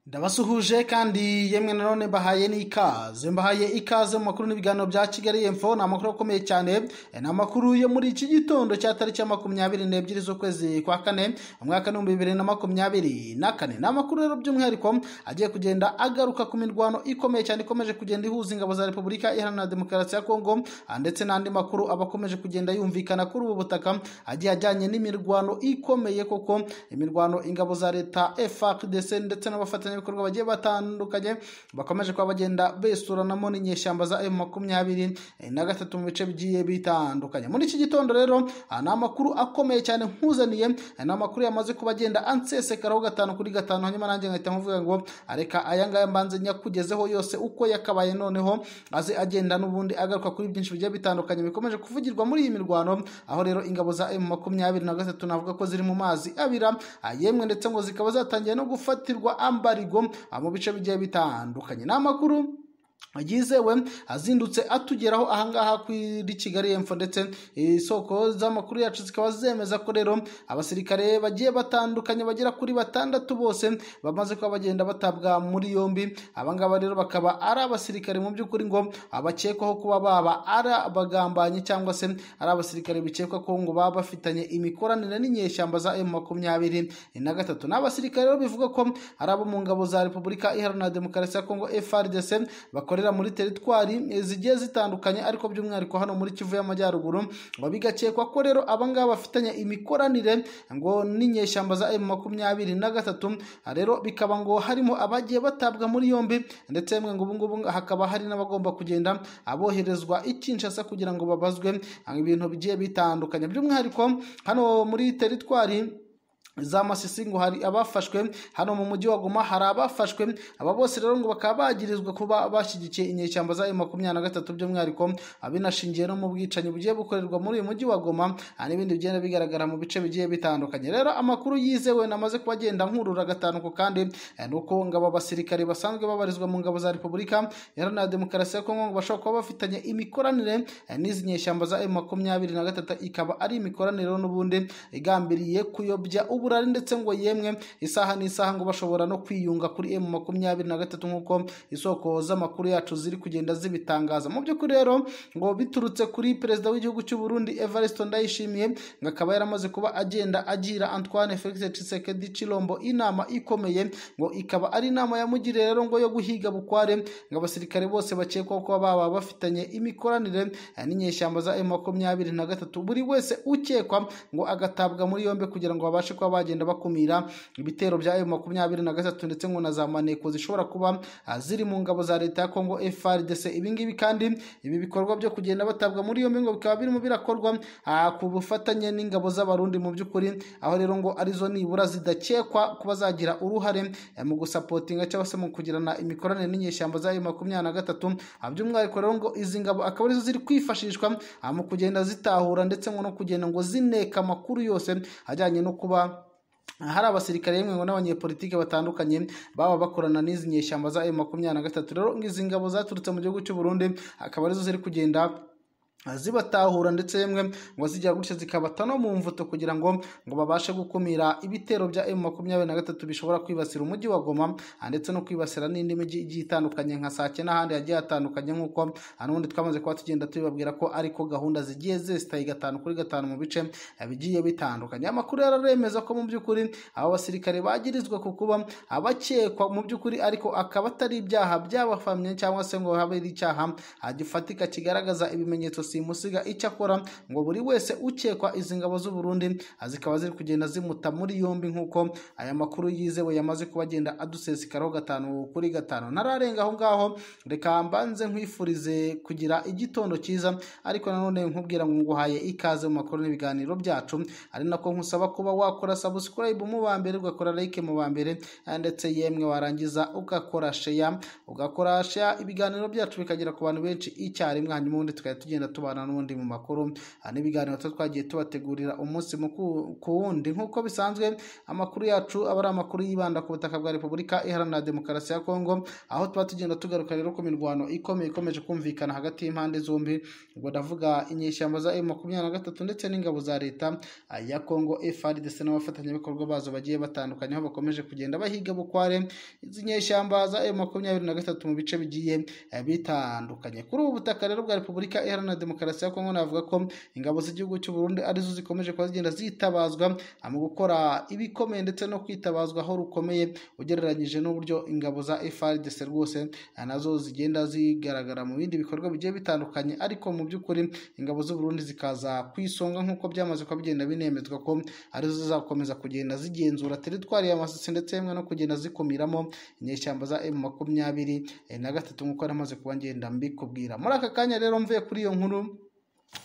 ndabasuhuje kandi yemwe nanone mbahaye n'ikaze mbahaye ikaze mu makuru n'ibiganiro bya kigali y'epfo ni amakuru akomeye cyane ni amakuru yo muri iki gitondo cya tariki ya makumyabiri n'ebyiri z'ukwezi kwa kane umwaka w'ibihumbi bibiri na makumyabiri na kane ni amakuru rero by'umwihariko agiye kugenda agaruka ku mirwano ikomeye cyane ikomeje kugenda ihuza ingabo za repubulika iharanira demokarasi ya kongo ndetse n'andi makuru aba akomeje kugenda yumvikana kuri ubu butaka agiye ajyanye n'imirwano ikomeye koko imirwano ingabo za leta frdc ndetse n'abafatanya abafatanyabikorwa bagiye batandukanye bakomeje kuba bagenda besuranamo n'inyeshyamba za emu makumyabiri na gatatu mu bice bigiye bitandukanye muri iki gitondo rero ni amakuru akomeye cyane nkuzaniye ni amakuru yamaze kuba agenda ansesekaraho gatanu kuri gatanu hanyuma nanjye nkahita nkuvuga ngo reka aya ngaya mbanze nyakugezeho yose uko yakabaye noneho aze agenda n'ubundi agaruka kuri byinshi bigiye bitandukanye bikomeje kuvugirwa muri iyi mirwano aho rero ingabo za emu makumyabiri na gatatu navuga ko ziri mu mazi abira yemwe ndetse ngo zikaba zatangiye no gufatirwa ambari mu bice bigiye bitandukanye ni amakuru yizewe azindutse atugeraho ahangaha kuri kigali y'epfo ndetse isoko z'amakuru yacu zikaba zemeza ko rero abasirikare bagiye batandukanye bagera kuri batandatu bose bamaze kuba bagenda batabwa muri yombi abangaba rero bakaba ari abasirikare mu by'ukuri ngo abakekwaho kuba baba ari abagambanyi cyangwa se ari abasirikare bikekwa ko ngo baba bafitanye imikoranire n'inyeshyamba za emu makumyabiri na gatatu ni abasirikare rero bivuga ko ari abo mu ngabo za repubulika iharanira demokarasi ya kongo frdc bakorera muri teritwari zigiye zitandukanye ariko by'umwihariko hano muri kivu y'amajyaruguru ngo bigakekwa ko rero abangaba bafitanye imikoranire ngo n'inyeshyamba za emu makumyabiri na gatatu rero bikaba ngo harimo abagiye batabwa muri yombi ndetse yemwe ngo ubungubu hakaba hari n'abagomba kugenda aboherezwa i Kinshasa kugira ngo babazwe ibintu bigiye bitandukanye by'umwihariko hano muri teritwari za masisi ngo hari abafashwe hano mu mujyi wa guma hari abafashwe aba bose rero ngo bakaba bagirizwa kuba bashyigikiye inyeshyamba za makumyabiri na gatatu by'umwihariko binashingiye no mu bwicanyi bugiye bukorerwa muri uyu mujyi wa goma n'ibindi bigenda bigaragara mu bice bigiye bitandukanye rero amakuru yizewe namaze kuba agenda nkurura gatanu ku kandi ni uko ngo aba basirikare basanzwe babarizwa mu ngabo za repubulika iharanira demokarasi ya kongo ngo bashobora kuba bafitanye imikoranire n'izi nyeshyamba za makumyabiri na gatatu ikaba ari imikoranire n'ubundi igambiriye kuyobya ubu uburari ndetse ngo yemwe isaha n'isaha ngo bashobora no kwiyunga kuri emu makumyabiri na gatatu nk'uko isoko z'amakuru yacu ziri kugenda zibitangaza mu by'ukuri rero ngo biturutse kuri perezida w'igihugu cy'u Burundi Evariste Ndayishimiye ngo akaba yaramaze kuba agenda agira Antoine Felix Tshisekedi Chilombo inama ikomeye ngo ikaba ari inama yamugiriye rero ngo yo guhiga bukware ngo abasirikare bose bakekwa ko baba bafitanye imikoranire n'inyeshyamba za emu makumyabiri na gatatu buri wese ukekwa ngo agatabwa muri yombi kugira ngo babashe kuba bagenda bakumira ibitero bya emu makumyabiri na gatatu ndetse ngo na za maneko zishobora kuba ziri mu ngabo za leta ya kongo frdc ibingibi kandi ibi bikorwa byo kugenda batabwa muri yombi ngo bikaba birimo birakorwa ku bufatanye n'ingabo z'abarundi mu by'ukuri aho rero ngo arizo nibura zidakekwa kuba zagira uruhare mu gusapotinga cyangwa se mu kugirana imikoranire n'inyeshyamba za emu makumyabiri na gatatu by'umwihariko rero ngo izi ngabo akaba arizo ziri kwifashishwa mu kugenda zitahura ndetse ngo no kugenda ngo zineka amakuru yose ajyanye no kuba hari abasirikare yemwe ngo n'abanyepolitike batandukanye baba bakorana n'izi nyeshyamba za emu makumyabiri na gatatu rero izi ngabo zaturutse mu gihugu cy'u Burundi akaba arizo ziri kugenda zibatahura ndetse yemwe ngo zijya gutya zikabata no mu mvuto kugira ngo ngo babashe gukumira ibitero bya emu makumyabiri na gatatu bishobora kwibasira umujyi wa goma ndetse no kwibasira n'indi mijyi igiye itandukanye nka sake n'ahandi hagiye hatandukanye nk'uko n'ubundi twamaze kuba tugenda tubibabwira ko ariko gahunda zigiye zesitaye gatanu kuri gatanu mu bice bigiye bitandukanye amakuru yararemeza ko mu by'ukuri aba basirikare bagirizwa ku kuba abakekwa mu by'ukuri ariko akaba atari ibyaha byabafamye cyangwa se ngo habe icyaha gifatika kigaragaza ibimenyetso simusiga icyo akora ngo buri wese ukekwa izi ngabo z'u Burundi zikaba ziri kugenda zimuta muri yombi nk'uko aya makuru yizewe yamaze kuba agenda adusesekaraho gatanu kuri gatanu nararenga aho ngaho reka mbanze nkwifurize kugira igitondo cyiza ariko nanone nkubwira ngo nguhaye ikaze mu makuru n'ibiganiro byacu ari nako nkusaba kuba wakora subscribe mu ba mbere ugakora like mu ba mbere ndetse yemwe warangiza ugakora share ugakora share ibiganiro byacu bikagera ku bantu benshi icyarimwe hanyuma ubundi tukajya tugenda tubana n'ubundi mu makuru Aha n'ibiganiro tuba twagiye tubategurira umunsi mu ku- ku wundi nk'uko bisanzwe amakuru yacu aba ari amakuru yibanda ku butaka bwa repubulika iharanira demokarasi ya kongo aho tuba tugenda tugaruka rero ku mirwano ikomeye ikomeje kumvikana hagati y'impande zombi ubwo ndavuga inyeshyamba za emu makumyabiri na gatatu ndetse n'ingabo za leta ya kongo frdc n'abafatanyabikorwa bazo bagiye batandukanye aho bakomeje kugenda bahiga bukware izi nyeshyamba za emu makumyabiri na gatatu mu bice bigiye eh, bitandukanye kuri ubu butaka rero bwa repubulika iharanira demokarasi ya kongo navuga ko ingabo z'igihugu cy'u burundi arizo zikomeje kuba zigenda zitabazwa ah, mu gukora ibikomeye ndetse no kwitabazwa aho rukomeye ugereranyije n'uburyo ingabo za frdc rwose ah, nazo zigenda zigaragara mu bindi bikorwa bigiye bitandukanye ariko mu by'ukuri ingabo z'u burundi zikaza ku isonga nk'uko byamaze kuba bigenda binemezwa ko arizo zizakomeza kugenda zigenzura teritwari y'amasisi ndetse yemwe no kugenda zikumiramo inyeshyamba za emu makumyabiri eh, na gatatu nk'uko namaze kuba ngenda mbikubwira muri aka kanya rero mvuye kuri iyo nkuru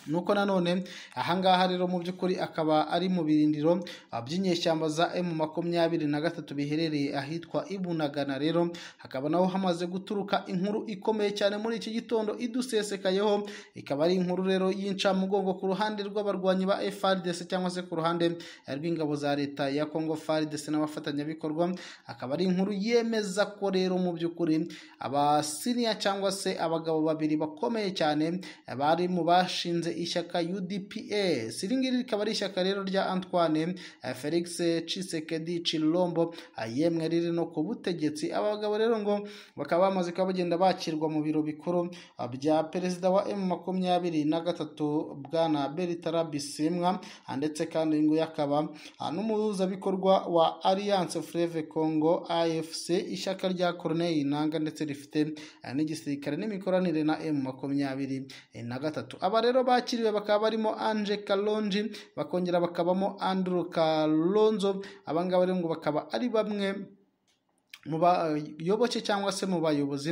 nuko nanone ahangaha rero mu by'ukuri akaba ari mu birindiro ah, by'inyeshyamba za emu makumyabiri na gatatu biherereye ahitwa ibunagana rero hakaba naho hamaze guturuka inkuru ikomeye cyane muri iki gitondo idusesekayeho ikaba ari inkuru rero y'incamugongo ku ruhande rw'abarwanyi ba frdc cyangwa se ku ruhande eh, rw'ingabo za leta ya congo frdc n'abafatanyabikorwa akaba ari inkuru yemeza ko rero mu by'ukuri abasiriya cyangwa se abagabo babiri bakomeye cyane eh, bari mu bashinze ishyaka UDPS iri ngiri rikaba ari ishyaka rero rya Antoine eh, Felix Tshisekedi Chilombo ah, yemwe riri no ku butegetsi aba bagabo rero ngo bakaba bamaze kuba bagenda bakirwa mu biro bikuru ah, bya perezida wa M makumyabiri na gatatu bwana Beritara Bisimwa ah, ndetse kandi ngo yakaba ah, n'umuhuzabikorwa wa Alliance Fleuve Congo AFC ishyaka rya Corneille Nangaa ndetse rifite eh, n'igisirikare n'imikoranire na M makumyabiri eh, na gatatu aba rero bakiriwe bakaba barimo Ange Kalonji bakongera bakabamo Andrew Kalonzo abangaba rero ngo bakaba ari bamwe mu bayoboke cyangwa se mu bayobozi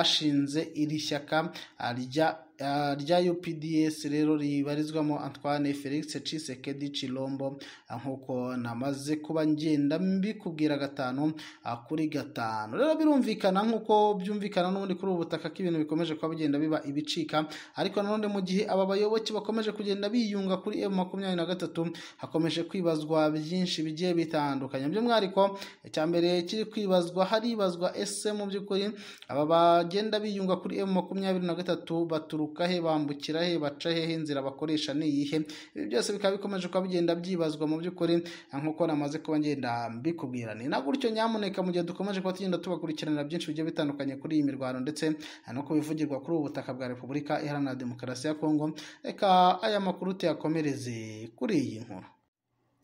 bashinze iri shyaka ah, rya ah, rya UPDS rero ribarizwamo Antoine Felix Tshisekedi Chilombo ah, nk'uko namaze kuba ngenda mbikubwira gatanu ah, kuri gatanu rero birumvikana nk'uko byumvikana n'ubundi kuri ubu butaka ko ibintu bikomeje kuba bigenda biba ibicika ariko nanone mu gihe aba bayoboke bakomeje kugenda biyunga kuri M makumyabiri na gatatu hakomeje kwibazwa byinshi bigiye bitandukanye by'umwihariko icya mbere kiri kwibazwa haribazwa ese mu by'ukuri aba bagenda biyunga kuri M makumyabiri na gatatu baturuka he bambukira he baca hehe inzira bakoresha ni iyihe ibi byose bikaba bikomeje kuba bigenda byibazwa mu by'ukuri nk'uko namaze kuba ngenda mbikubwira ni na gutyo nyamuneka mu gihe dukomeje kuba tugenda tubakurikiranira byinshi bigiye bitandukanye kuri iyi mirwano ndetse no ku bivugirwa kuri ubu butaka bwa repubulika iharanira demokarasi ya kongo reka aya makuru tuyakomereze kuri iyi nkuru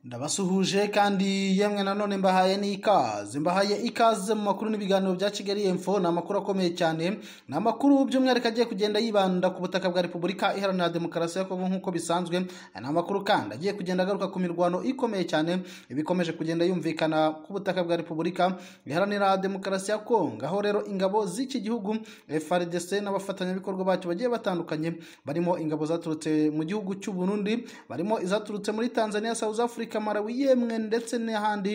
ndabasuhuje kandi yemwe nanone mbahaye n'ikaze mbahaye ikaze mu makuru n'ibiganiro bya kigali info ni amakuru akomeye cyane ni amakuru by'umwihariko agiye kugenda yibanda ku butaka bwa repubulika iharanira demokarasi ya kongo nk'uko bisanzwe ni amakuru kandi agiye kugenda agaruka ku mirwano ikomeye cyane ibikomeje kugenda yumvikana ku butaka bwa repubulika iharanira demokarasi ya kongo aho rero ingabo z'iki gihugu frdc n'abafatanyabikorwa bacyo bagiye batandukanye barimo ingabo zaturutse mu gihugu cy'u burundi barimo izaturutse muri tanzania south africa malawi yemwe ndetse n'ahandi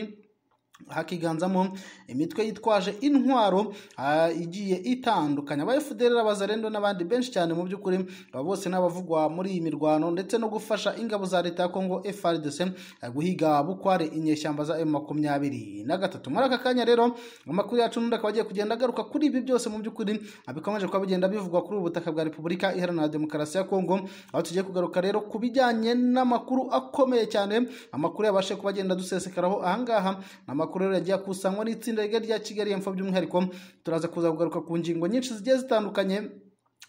hakiganzamo imitwe yitwaje intwaro ah, igiye itandukanye aba FDLR abazarendo n'abandi benshi cyane mu by'ukuri aba bose n'abavugwa muri iyi mirwano ndetse no gufasha ingabo za leta ya Kongo FARDC ah, guhiga bukware inyeshyamba za M23 na gatatu muri aka kanya rero amakuru yacu n'undi akaba agiye kugenda agaruka kuri ibi byose mu by'ukuri ah, bikomeje kuba bigenda bivugwa kuri ubu butaka bwa Repubulika Iharanira Demokarasi ya Kongo aho tugiye kugaruka rero ku bijyanye n'amakuru akomeye cyane amakuru yabashe kuba agenda dusesekaraho ahangaha ni amakuru rero yagiye akusanywa n'itsinda rigari rya Kigali Info by'umwihariko turaza kuza kugaruka ku ngingo nyinshi zigiye zitandukanye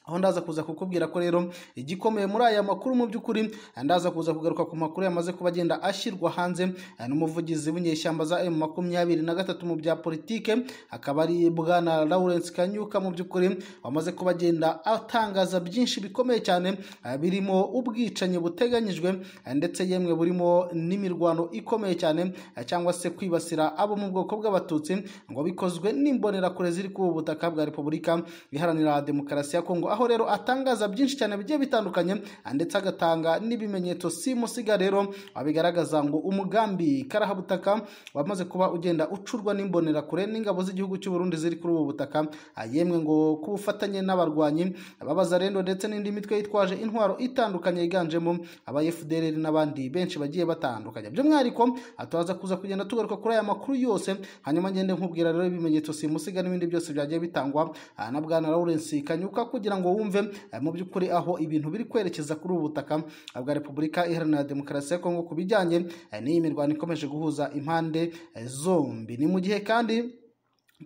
aho ndaza kuza kukubwira ko rero igikomeye muri aya makuru mu by'ukuri eh, ndaza kuza kugaruka ku makuru yamaze kuba agenda ashyirwa hanze eh, n'umuvugizi w'inyeshyamba za emu makumyabiri na gatatu mu bya politike akaba ari bwana lawrence kanyuka mu by'ukuri wamaze kuba agenda atangaza byinshi bikomeye cyane eh, birimo ubwicanyi buteganyijwe eh, ndetse yemwe burimo n'imirwano ikomeye cyane eh, cyangwa se kwibasira abo mu bwoko bw'abatutsi ngo bikozwe n'imbonerakure ziri ku butaka bwa repubulika iharanira demokarasi ya kongo aho rero atangaza byinshi cyane bigiye bitandukanye ndetse agatanga n'ibimenyetso simusiga rero abigaragaza ngo umugambi karahabutaka wamaze kuba ugenda ucurwa n'imbonerakure n'ingabo z'igihugu cy'u Burundi ziri kuri ubu butaka yemwe ngo ku bufatanye n'abarwanyi ababazarendo ndetse n'indi mitwe yitwaje intwaro itandukanye yiganjemo aba FDLR n'abandi benshi bagiye batandukanye by'umwihariko atubaza kuza kugenda tugaruka kuri aya makuru yose hanyuma ngende nkubwira rero ibimenyetso simusiga n'ibindi byose byagiye bitangwa ah, na bwana Lawrence Kanyuka kugira ngo wumve eh, mu by'ukuri aho ibintu biri kwerekeza kuri ubu butaka ah, bwa Repubulika Iharanira Demokarasi ya Kongo ku bijyanye eh, n'iyi mirwano ikomeje guhuza impande eh, zombi ni mu gihe kandi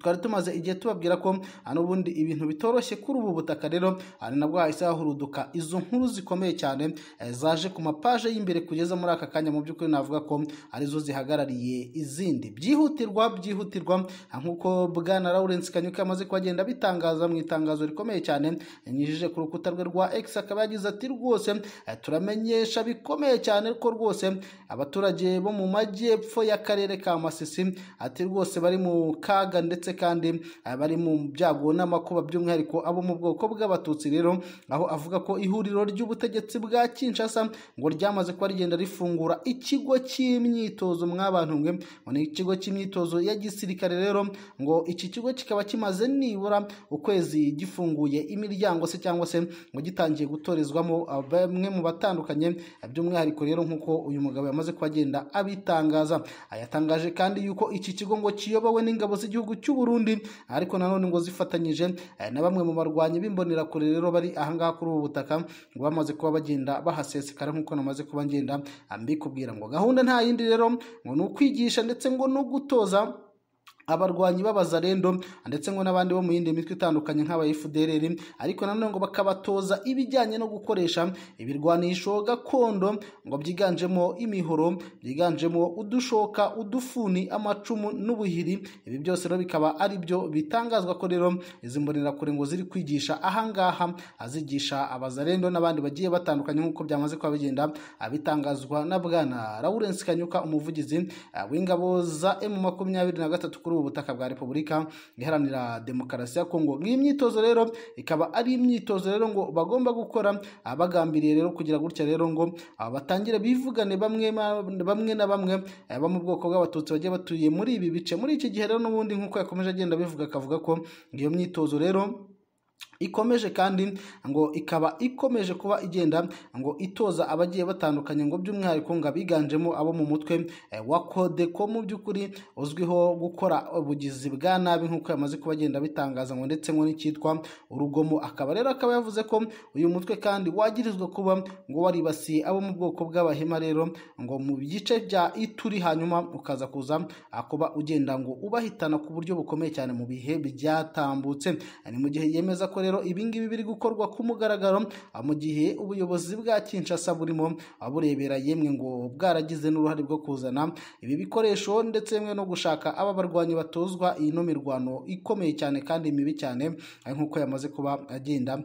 twari tumaze igihe tubabwira ko hano ubundi ibintu bitoroshye kuri ubu butaka rero ari nabwo hahise hahuruduka izo nkuru zikomeye cyane eh, zaje ku mapaje y'imbere kugeza muri aka kanya mu by'ukuri navuga ko arizo zihagarariye izindi byihutirwa byihutirwa ah, nk'uko bwana Lawrence Kanyuka yamaze kuhagenda bitangaza mu itangazo rikomeye cyane yanyujije ku rukuta rwe rwa X akaba yagize ati rwose eh, turamenyesha bikomeye cyane ko rwose abaturage bo mu majyepfo y'akarere ka Masisi ati rwose bari mu kaga ndetse ndetse kandi abari mu byago n'amakuba by'umwihariko abo mu bwoko bw'abatutsi rero aho avuga ko ihuriro ry'ubutegetsi bwa Kinshasa ngo ryamaze kuba rigenda rifungura ikigo cy'imyitozo mwabantu mwe ngo ni ikigo cy'imyitozo ya gisirikare rero ngo iki kigo kikaba kimaze nibura ukwezi gifunguye imiryango se cyangwa se ngo gitangiye gutorezwamo bamwe mu batandukanye by'umwihariko rero nk'uko uyu mugabo yamaze kuba agenda abitangaza ayatangaje kandi yuko iki kigo ngo kiyobowe n'ingabo z'igihugu cy'u Burundi ariko nanone ngo zifatanyije eh, na bamwe mu barwanyi b'imbonerakure rero bari ahangaha kuri ubu butaka ngo bamaze kuba bagenda bahasesekara nk'uko namaze kuba ngenda mbikubwira ngo gahunda nta yindi rero ngo ni ukwigisha ndetse ngo no gutoza abarwanyi b'abazarendo ndetse ngo n'abandi bo mu yindi mitwe itandukanye nk'aba FDLR ariko nanone ngo bakabatoza ibijyanye no gukoresha ibirwanisho gakondo ngo byiganjemo imihoro byiganjemo udushoka udufuni amacumu n'ubuhiri ibi byose rero bikaba ari byo bitangazwa ko rero izi mbonerakure ngo ziri kwigisha ahangaha azigisha abazarendo n'abandi bagiye batandukanye nk'uko byamaze kuba bigenda abitangazwa na bwana Lawrence Kanyuka umuvugizi ah, w'ingabo za M23 kuri ubu butaka bwa Repubulika iharanira demokarasi ya Kongo iyi myitozo rero ikaba ari imyitozo rero ngo bagomba gukora abagambiriye rero kugira gutya rero ngo ah, batangire bivugane bamwe ma- bamwe na bamwe eh, bo mu bwoko bw'abatutsi bagiye batuye muri ibi bice muri iki gihe rero n'ubundi nk'uko yakomeje agenda abivuga akavuga ko iyo myitozo rero ikomeje kandi ngo ikaba ikomeje kuba igenda ngo itoza abagiye batandukanye ngo by'umwihariko ngo abiganjemo abo mu mutwe eh, wa kodeko mu by'ukuri uzwiho gukora ubugizi bwa nabi nk'uko yamaze kuba agenda abitangaza ngo ndetse ngo n'icyitwa urugomo akaba rero akaba yavuze ko uyu mutwe kandi wagirizwa kuba ngo waribasiye abo mu bwoko bw'abahema rero ngo mu bice bya ituri hanyuma ukaza kuza ah, kuba ugenda ngo ubahitana ku buryo bukomeye cyane mu bihe byatambutse Eh, ni mu gihe yemeza ko rero ibingibi biri gukorwa ku mugaragaro ah, mu gihe ubuyobozi bwa Kinshasa burimo ah, burebera yemwe ngo bwaragize n'uruhare bwo kuzana ibi bikoresho ndetse yemwe no gushaka aba barwanyi batozwa iyi no mirwano ikomeye cyane kandi mibi cyane ah, nk'uko yamaze kuba agenda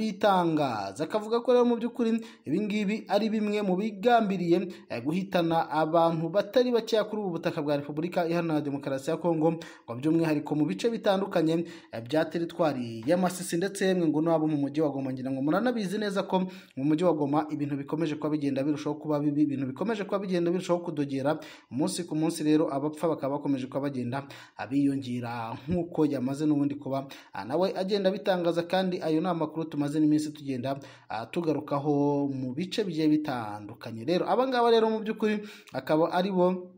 abitangaza akavuga ko rero mu by'ukuri ibingibi ari bimwe mu bigambiriye eh, guhitana abantu batari bakeya kuri ubu butaka bwa Repubulika Iharanira Demokarasi ya Kongo ngo by'umwihariko mu bice bitandukanye eh, bya teritwari y'amasisi ndetse yemwe ngo n'abo mu mujyi wa Goma ngira ngo muranabizi neza ko mu mujyi wa Goma ibintu bikomeje kuba bigenda birushaho kuba bibi ibintu bikomeje kuba bigenda birushaho kudogera umunsi ku munsi rero abapfa bakaba bakomeje kuba bagenda abiyongera nk'uko yamaze n'ubundi kuba ah, nawe agenda bitangaza kandi ayo ni amakuru tumaze n'iminsi tugenda ah, tugarukaho mu bice bigiye bitandukanye rero abangaba rero mu by'ukuri akaba ari bo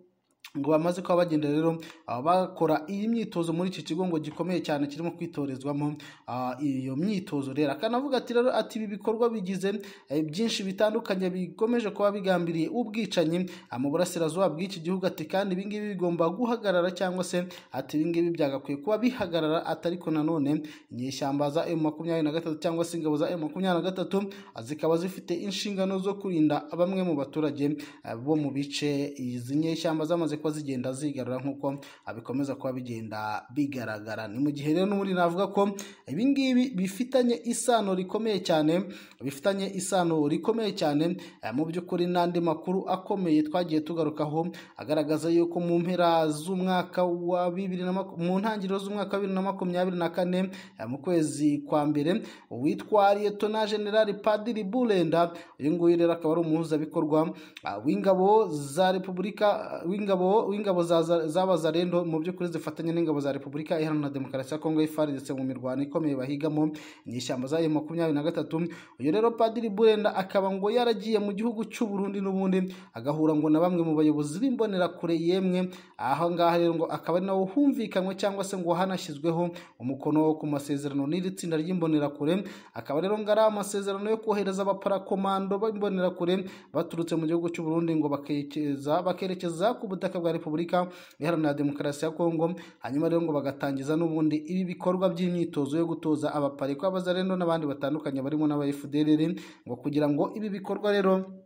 ngo bamaze kuba bagenda rero ah, bakora iyi myitozo muri iki kigo ngo gikomeye cyane kirimo kwitorezwamo ah, iyo myitozo rero akanavuga ati rero ati ibi bikorwa bigize eh, byinshi bitandukanye bikomeje kuba bigambiriye ubwicanyi ah, mu burasirazuba bw'iki gihugu ati kandi ibi ngibi bigomba guhagarara cyangwa se ati ibi ngibi byagakwiye kuba bihagarara ati ariko nanone inyeshyamba za M23 cyangwa se ingabo za M23 ah, zikaba zifite inshingano zo kurinda bamwe mu baturage ah, bo mu bice izi nyeshyamba zamaze ziko zigenda zigarura nk'uko bikomeza kuba bigenda bigaragara ni mu gihe rero n'ubundi navuga ko ibi ngibi bifitanye isano rikomeye cyane bifitanye isano rikomeye cyane eh, mu by'ukuri n'andi makuru akomeye twagiye tugarukaho agaragaza yuko mu mpera z'umwaka wa bibiri na maku- mu ntangiriro z'umwaka wa bibiri na makumyabiri na kane eh, mu kwezi kwa mbere uwitwa liyetona generali padiri burenda uyu nguyu rero akaba ari umuhuzabikorwa ah, w'ingabo za repubulika w'ingabo w'ingabo za- za- z'abazarendo mu by'ukuri zifatanya n'ingabo za repubulika iharanira demokarasi ya kongo ifari ndetse mu mirwano ikomeye bahigamo inyishyamba zayo makumyabiri na gatatu uyu rero padiri burenda akaba ngo yaragiye mu gihugu cy'u Burundi n'ubundi agahura ngo na bamwe mu bayobozi b'imbonerakure yemwe aho ngaha rero ngo akaba ari nawo humvikanywe cyangwa se ngo hanashyizweho umukono wo ku masezerano n'iri tsinda ry'imbonerakure akaba rero ngo ari amasezerano yo kohereza abaparakomando b'imbonerakure baturutse mu gihugu cy'u Burundi ngo bakerekeza bakerekeza ku butaka bwa Repubulika Iharanira Demokarasi ya Kongo hanyuma rero ngo bagatangiza n'ubundi ibi bikorwa by'imyitozo yo gutoza abaparikwa abazarendo n'abandi batandukanye barimo n'abayefuderere ngo kugira ngo ibi bikorwa rero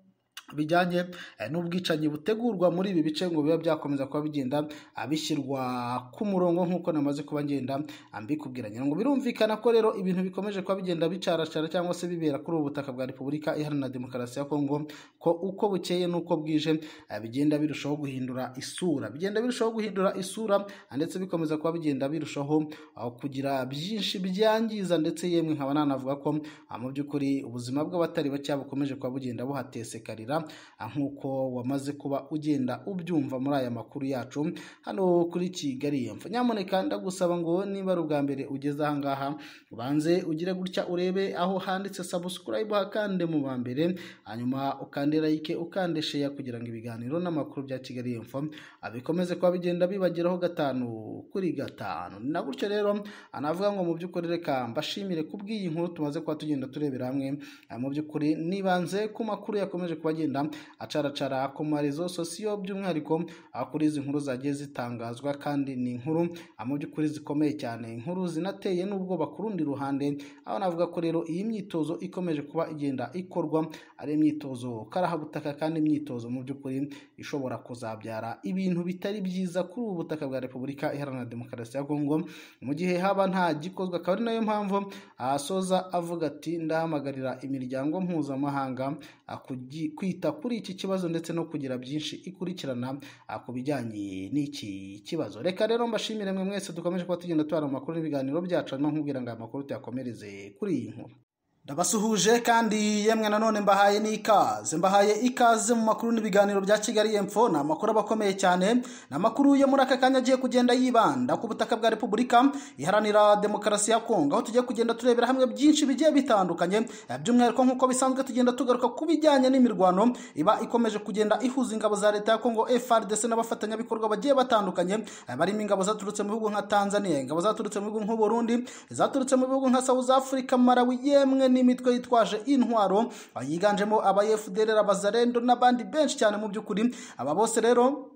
bijyanye eh, n'ubwicanyi butegurwa muri ibi bice ngo biba byakomeza kuba bigenda ah, bishyirwa ku murongo nk'uko namaze kuba ngenda ah, mbikubwiranya ngo birumvikana ko rero ibintu bikomeje kuba bigenda bicarashara cyangwa se bibera kuri ubu butaka bwa repubulika iharanira demokarasi ya kongo ko uko bukeye n'uko bwije ah, bigenda birushaho guhindura isura bigenda birushaho guhindura isura ah, ndetse bikomeza kuba bigenda birushaho ah, kugira byinshi byangiza ndetse yemwe nkaba nanavuga ko ah, mu by'ukuri ubuzima bw'abatari bake bukomeje kuba bugenda buhatesekarira ah, nk'uko wamaze kuba ugenda ubyumva muri aya makuru yacu hano kuri Kigali yemfo nyamuneka ndagusaba ngo niba ari ubwa mbere ugeze aha ngaha ubanze ugire gutya urebe aho handitse subscribe hakande mu ba mbere hanyuma ukande like ukande share kugira ngo ibiganiro n'amakuru bya Kigali yemfo ah, bikomeze kuba bigenda bibageraho gatanu kuri gatanu ni na gutyo rero ah, navuga ngo mu by'ukuri reka mbashimire kubw'iyi nkuru tumaze kuba tugenda turebera hamwe Ah, mu by'ukuri nibanze ku makuru yakomeje kuba agenda acaracara ku marezo sosiyo by'umwihariko ah, kuri izi nkuru zagiye zitangazwa kandi ni inkuru ah, mu by'ukuri zikomeye cyane inkuru zinateye n'ubwoba ku rundi ruhande aho navuga ko rero iyi myitozo ikomeje kuba igenda ikorwa ari imyitozo karahabutaka kandi imyitozo mu by'ukuri ishobora kuzabyara ibintu bitari byiza kuri ubu butaka bwa repubulika iharanira demokarasi ya kongo mu gihe haba nta gikozwe akaba ari nayo mpamvu asoza avuga ati ndahamagarira imiryango mpuzamahanga ah, kugi- kwita kuri iki kibazo ndetse no kugira byinshi ikurikirana ah, ku bijyanye n'iki kibazo reka rero mbashimire mwe mwese dukomeje kuba tugenda tubara mu makuru n'ibiganiro byacu no nkubwira ngo aya makuru tuyakomereze kuri iyi nkuru ndabasuhuje kandi yemwe nanone mbahaye n'ikaze mbahaye ikaze mu makuru n'ibiganiro bya kigali yemfo ni amakuru aba akomeye cyane ni amakuru yo muri aka kanya agiye kugenda yibanda ku butaka bwa repubulika iharanira demokarasi ya kongo aho tugiye kugenda turebera hamwe byinshi bigiye bitandukanye eh, by'umwihariko nk'uko bisanzwe tugenda tugaruka ku bijyanye n'imirwano iba ikomeje kugenda ihuza ingabo za leta ya kongo frdc n'abafatanyabikorwa bagiye batandukanye eh, barimo ingabo zaturutse mu bihugu nka tanzania ingabo zaturutse mu bihugu nk'u burundi zaturutse mu bihugu nka south africa malawi yemwe n'imitwe yitwaje intwaro ah, yiganjemo aba fdr abazarendo n'abandi benshi cyane mu by'ukuri aba bose rero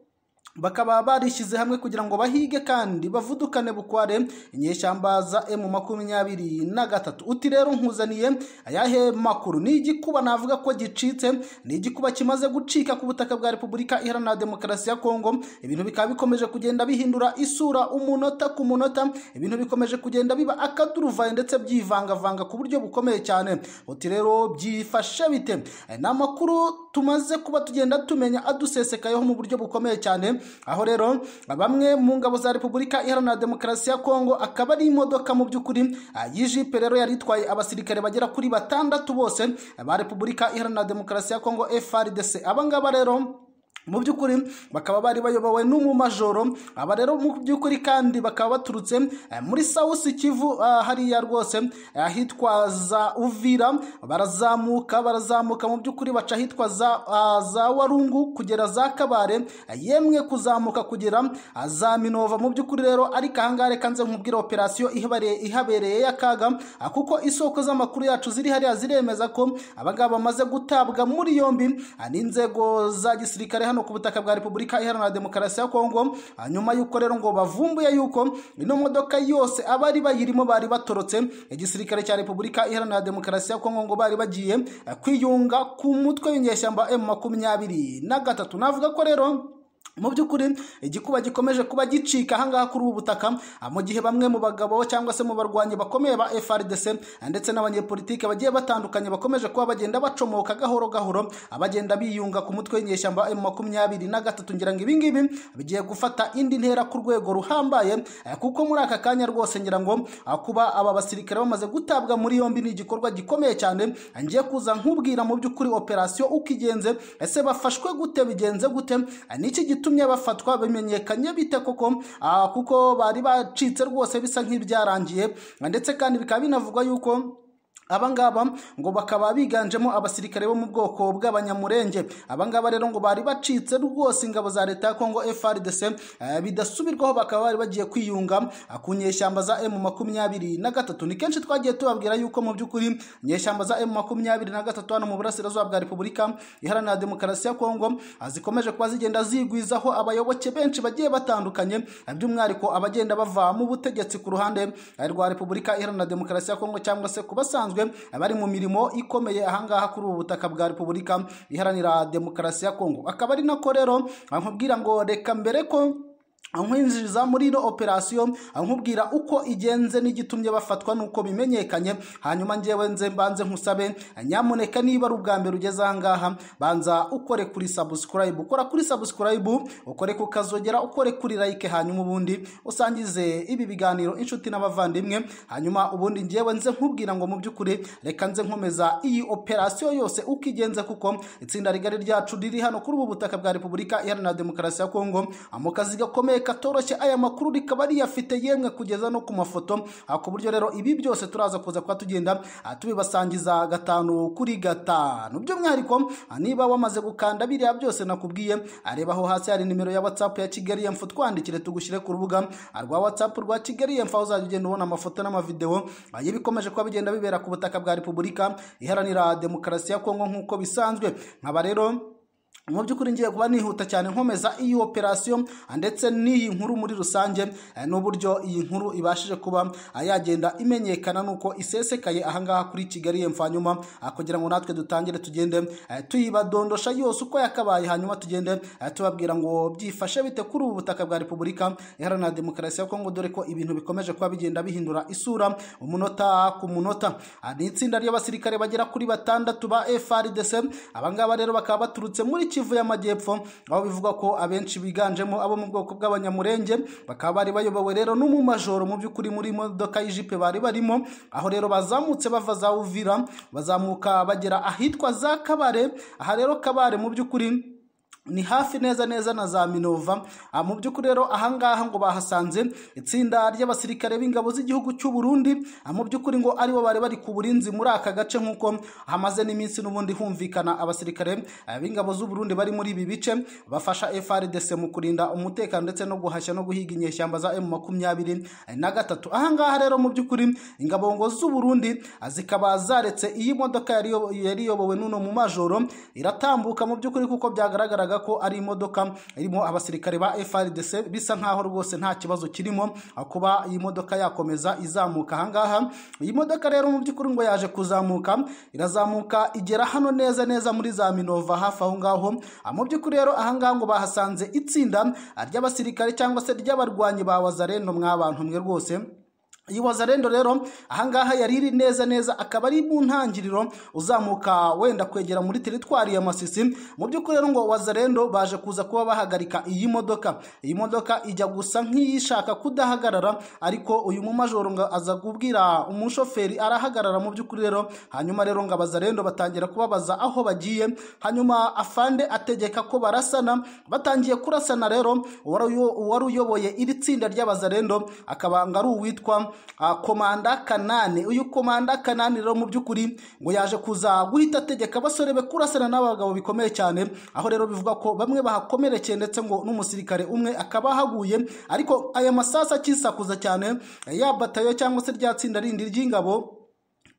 bakaba barishyize hamwe kugira ngo bahige kandi bavudukane bukware inyeshyamba za emu makumyabiri na gatatu uti rero nkuzaniye ayahe makuru ni igikuba navuga ko gicitse ni igikuba kimaze gucika ku butaka bwa repubulika iharanira demokarasi ya kongo ibintu bikaba bikomeje kugenda bihindura isura umunota ku munota ibintu bikomeje kugenda biba akaduruvayo ndetse byivangavanga ku buryo bukomeye cyane uti rero byifashe bite Eh, ni amakuru tumaze kuba tugenda tumenya adusesekayeho mu buryo bukomeye cyane aho rero bamwe mu ngabo za repubulika iharanira demokarasi ya kongo akaba ari imodoka mu by'ukuri ah, y'ijipe rero yari itwaye abasirikare bagera kuri batandatu bose ba repubulika iharanira demokarasi ya kongo frdc abangaba rero mu by'ukuri bakaba bari bayobowe n'umumajoro aba rero mu by'ukuri kandi bakaba baturutse eh, muri sausi kivu ah, hariya rwose eh, ahitwa za uvira barazamuka barazamuka mu by'ukuri baca ahitwa za, ah, za warungu kugera za kabare eh, yemwe kuzamuka kugera ah, za minova mu by'ukuri rero ariko ahangaha reka nze nkubwire operasiyo ihabare- ihabereye y'akaga ah, kuko isoko z'amakuru yacu ziri hariya ziremeza ko abangaba bamaze gutabwa muri yombi ah, n'inzego za gisirikare hano ku butaka bwa repubulika iharanira demokarasi ya kongo ah, nyuma y'uko rero ngo bavumbuye yuko ino modoka yose abari bayirimo bari batorotse igisirikare cya repubulika iharanira demokarasi ya kongo ngo bari bagiye ah, kwiyunga ku mutwe w'inyeshyamba emu makumyabiri na gatatu navuga ko rero mu by'ukuri igikuba gikomeje kuba gicika ahangaha kuri ubu butaka mu gihe bamwe mu bagabo cyangwa se mu barwanyi bakomeye ba FRDC ndetse n'abanyepolitike bagiye batandukanye bakomeje kuba bagenda bacomoka gahoro gahoro abagenda biyunga ku mutwe w'inyeshyamba M makumyabiri na gatatu ngira ngo ibingibi bigiye gufata indi ntera ku rwego ruhambaye eh, kuko muri aka kanya rwose ngira ngo ah, kuba aba basirikare bamaze gutabwa muri yombi ni igikorwa gikomeye cyane Ah, ngiye kuza nkubwira mu by'ukuri operasiyo uko igenze ese bafashwe gute bigenze gute Ah, niki gitu gitumye bafatwa bimenyekanye bite koko Ah, kuko bari bacitse rwose bisa nk'ibyarangiye ndetse kandi bikaba binavugwa yuko abangaba ngo bakaba biganjemo abasirikare bo mu bwoko bw'abanyamurenge abangaba rero ngo bari bacitse rwose ingabo za leta ya kongo frdc eh, bidasubirwaho bakaba bari bagiye kwiyunga ah, ku nyeshyamba za m makumyabiri na gatatu ni kenshi twagiye tubabwira yuko mu by'ukuri inyeshyamba za m makumyabiri na gatatu hano mu burasirazuba bwa repubulika iharanira demokarasi ya kongo ah, zikomeje kuba zigenda zigwizaho abayoboke benshi bagiye batandukanye ah, by'umwihariko abagenda bava mu butegetsi ku ruhande eh, rwa repubulika iharanira demokarasi ya kongo cyangwa se ku basanzwe basanzwe bari mu mirimo ikomeye ahangaha kuri ubu butaka bwa repubulika iharanira demokarasi ya kongo akaba ari nako rero nkubwira ngo reka mbere ko nkwinjiriza muri ino operasiyo nkubwira uko igenze n'igitumye bafatwa n'uko bimenyekanye hanyuma ngewe nze mbanze nkusabe nyamuneka niba ari ubwa mbere ugeze ahangaha banza ukore kuri sabusikarayibu ukora kuri sabusikarayibu ukore ku kazogera ukore kuri layike hanyuma ubundi usangize ibi biganiro inshuti n'abavandimwe hanyuma ubundi ngewe nze nkubwira ngo mu by'ukuri reka nze nkomeza iyi operasiyo yose uko igenze kuko itsinda rigari ryacu riri hano kuri ubu butaka bwa repubulika iharanira demokarasi ya kongo mu kazi gakomeye katoroshye aya makuru rikaba riyafite yemwe kugeza no ku mafoto ah, ku buryo rero ibi byose turaza kuza kuba tugenda ah, tubibasangiza gatanu kuri gatanu by'umwihariko ah, niba wamaze gukanda biriya byose nakubwiye areba aho hasi hari nimero ya whatsapp ya kigali yemfu twandikire tugushyire ku rubuga ah, rwa whatsapp rwa kigali yemfu aho uzajya ugenda ubona amafoto n'amavideo ah, y'ibikomeje kuba bigenda bibera ku butaka bwa repubulika iharanira demokarasi ya kongo nk'uko bisanzwe nkaba rero mu by'ukuri ngiye kuba nihuta cyane nkomeza iyi operasiyo ndetse n'iyi nkuru muri rusange eh, n'uburyo iyi nkuru ibashije kuba ah, yagenda imenyekana n'uko isesekaye ahangaha kuri kigali yemfa hanyuma ah, kugira ngo natwe dutangire tugende eh, tuyibadondosha yose uko yakabaye hanyuma tugende eh, tubabwira ngo byifashe bite kuri ubu butaka bwa repubulika iharanira demokarasi ya kongo dore ko ibintu bikomeje kuba bigenda bihindura isura umunota ku munota Ah, ni itsinda ry'abasirikare bagera kuri batandatu ba frdc abangaba rero bakaba baturutse muri kigali Kivu y'Amajyepfo aho bivugwa ko abenshi biganjemo abo mu bwoko bw'abanyamurenge bakaba bari bayobowe rero n'umumajoro mu by'ukuri muri modoka y'ijipe bari barimo aho rero bazamutse bava za Uvira bazamuka bagera ahitwa za Kabare aha rero Kabare mu by'ukuri ni hafi neza neza na za minova Ah, mu by'ukuri rero ahangaha ngo bahasanze itsinda ry'abasirikare b'ingabo z'igihugu cy'u Burundi Ah, mu by'ukuri ngo aribo bari bari ku burinzi muri aka gace nk'uko hamaze n'iminsi n'ubundi humvikana abasirikare ah, b'ingabo z'u Burundi bari muri ibi bice bafasha FRDC mu kurinda umutekano ndetse no guhashya no guhiga inyeshyamba za M makumyabiri na gatatu ahangaha rero mu by'ukuri ingabo ngo z'u Burundi ah, zikaba zaretse iyi modoka yari yo- yari iyobowe n'uno mu majoro iratambuka mu by'ukuri kuko byagaragaraga ko ari imodoka irimo abasirikare ba FRDC bisa nkaho rwose nta kibazo kirimo ah, kuba iyi modoka yakomeza izamuka ahangaha iyi modoka rero mu by'ukuri ngo yaje kuzamuka irazamuka igera hano neza neza muri za Minova hafi aho ngaho Ah, mu by'ukuri rero ahangaha ngo bahasanze itsinda ah, ry'abasirikare cyangwa se ry'abarwanyi ba Wazarendo mwabantu mwe rwose iyi wazarendo rero ahangaha yari iri neza neza akaba ari mu ntangiriro uzamuka wenda kwegera muri teritwari ya masisi mu by'ukuri rero ngo wazarendo baje kuza kuba bahagarika iyi modoka iyi modoka ijya gusa nk'iyishaka kudahagarara ariko uyu mumajoro ngo aza kubwira umushoferi arahagarara mu by'ukuri rero hanyuma rero ngo abazarendo batangira kubabaza aho bagiye hanyuma afande ategeka ko barasana batangiye kurasana rero uwari uyo- uwari uyoboye iri tsinda ry'abazarendo akaba ngo ari uwitwa ah, komanda kanani uyu komanda kanani rero mu by'ukuri ngo yaje kuza guhita ategeka abasore be kurasana n'abagabo bikomeye cyane aho rero bivuga ko bamwe bahakomerekeye ndetse ngo n'umusirikare umwe akaba ahaguye ariko aya masasa akisakuza cyane ya batayo cyangwa se rya tsinda rindi ry'ingabo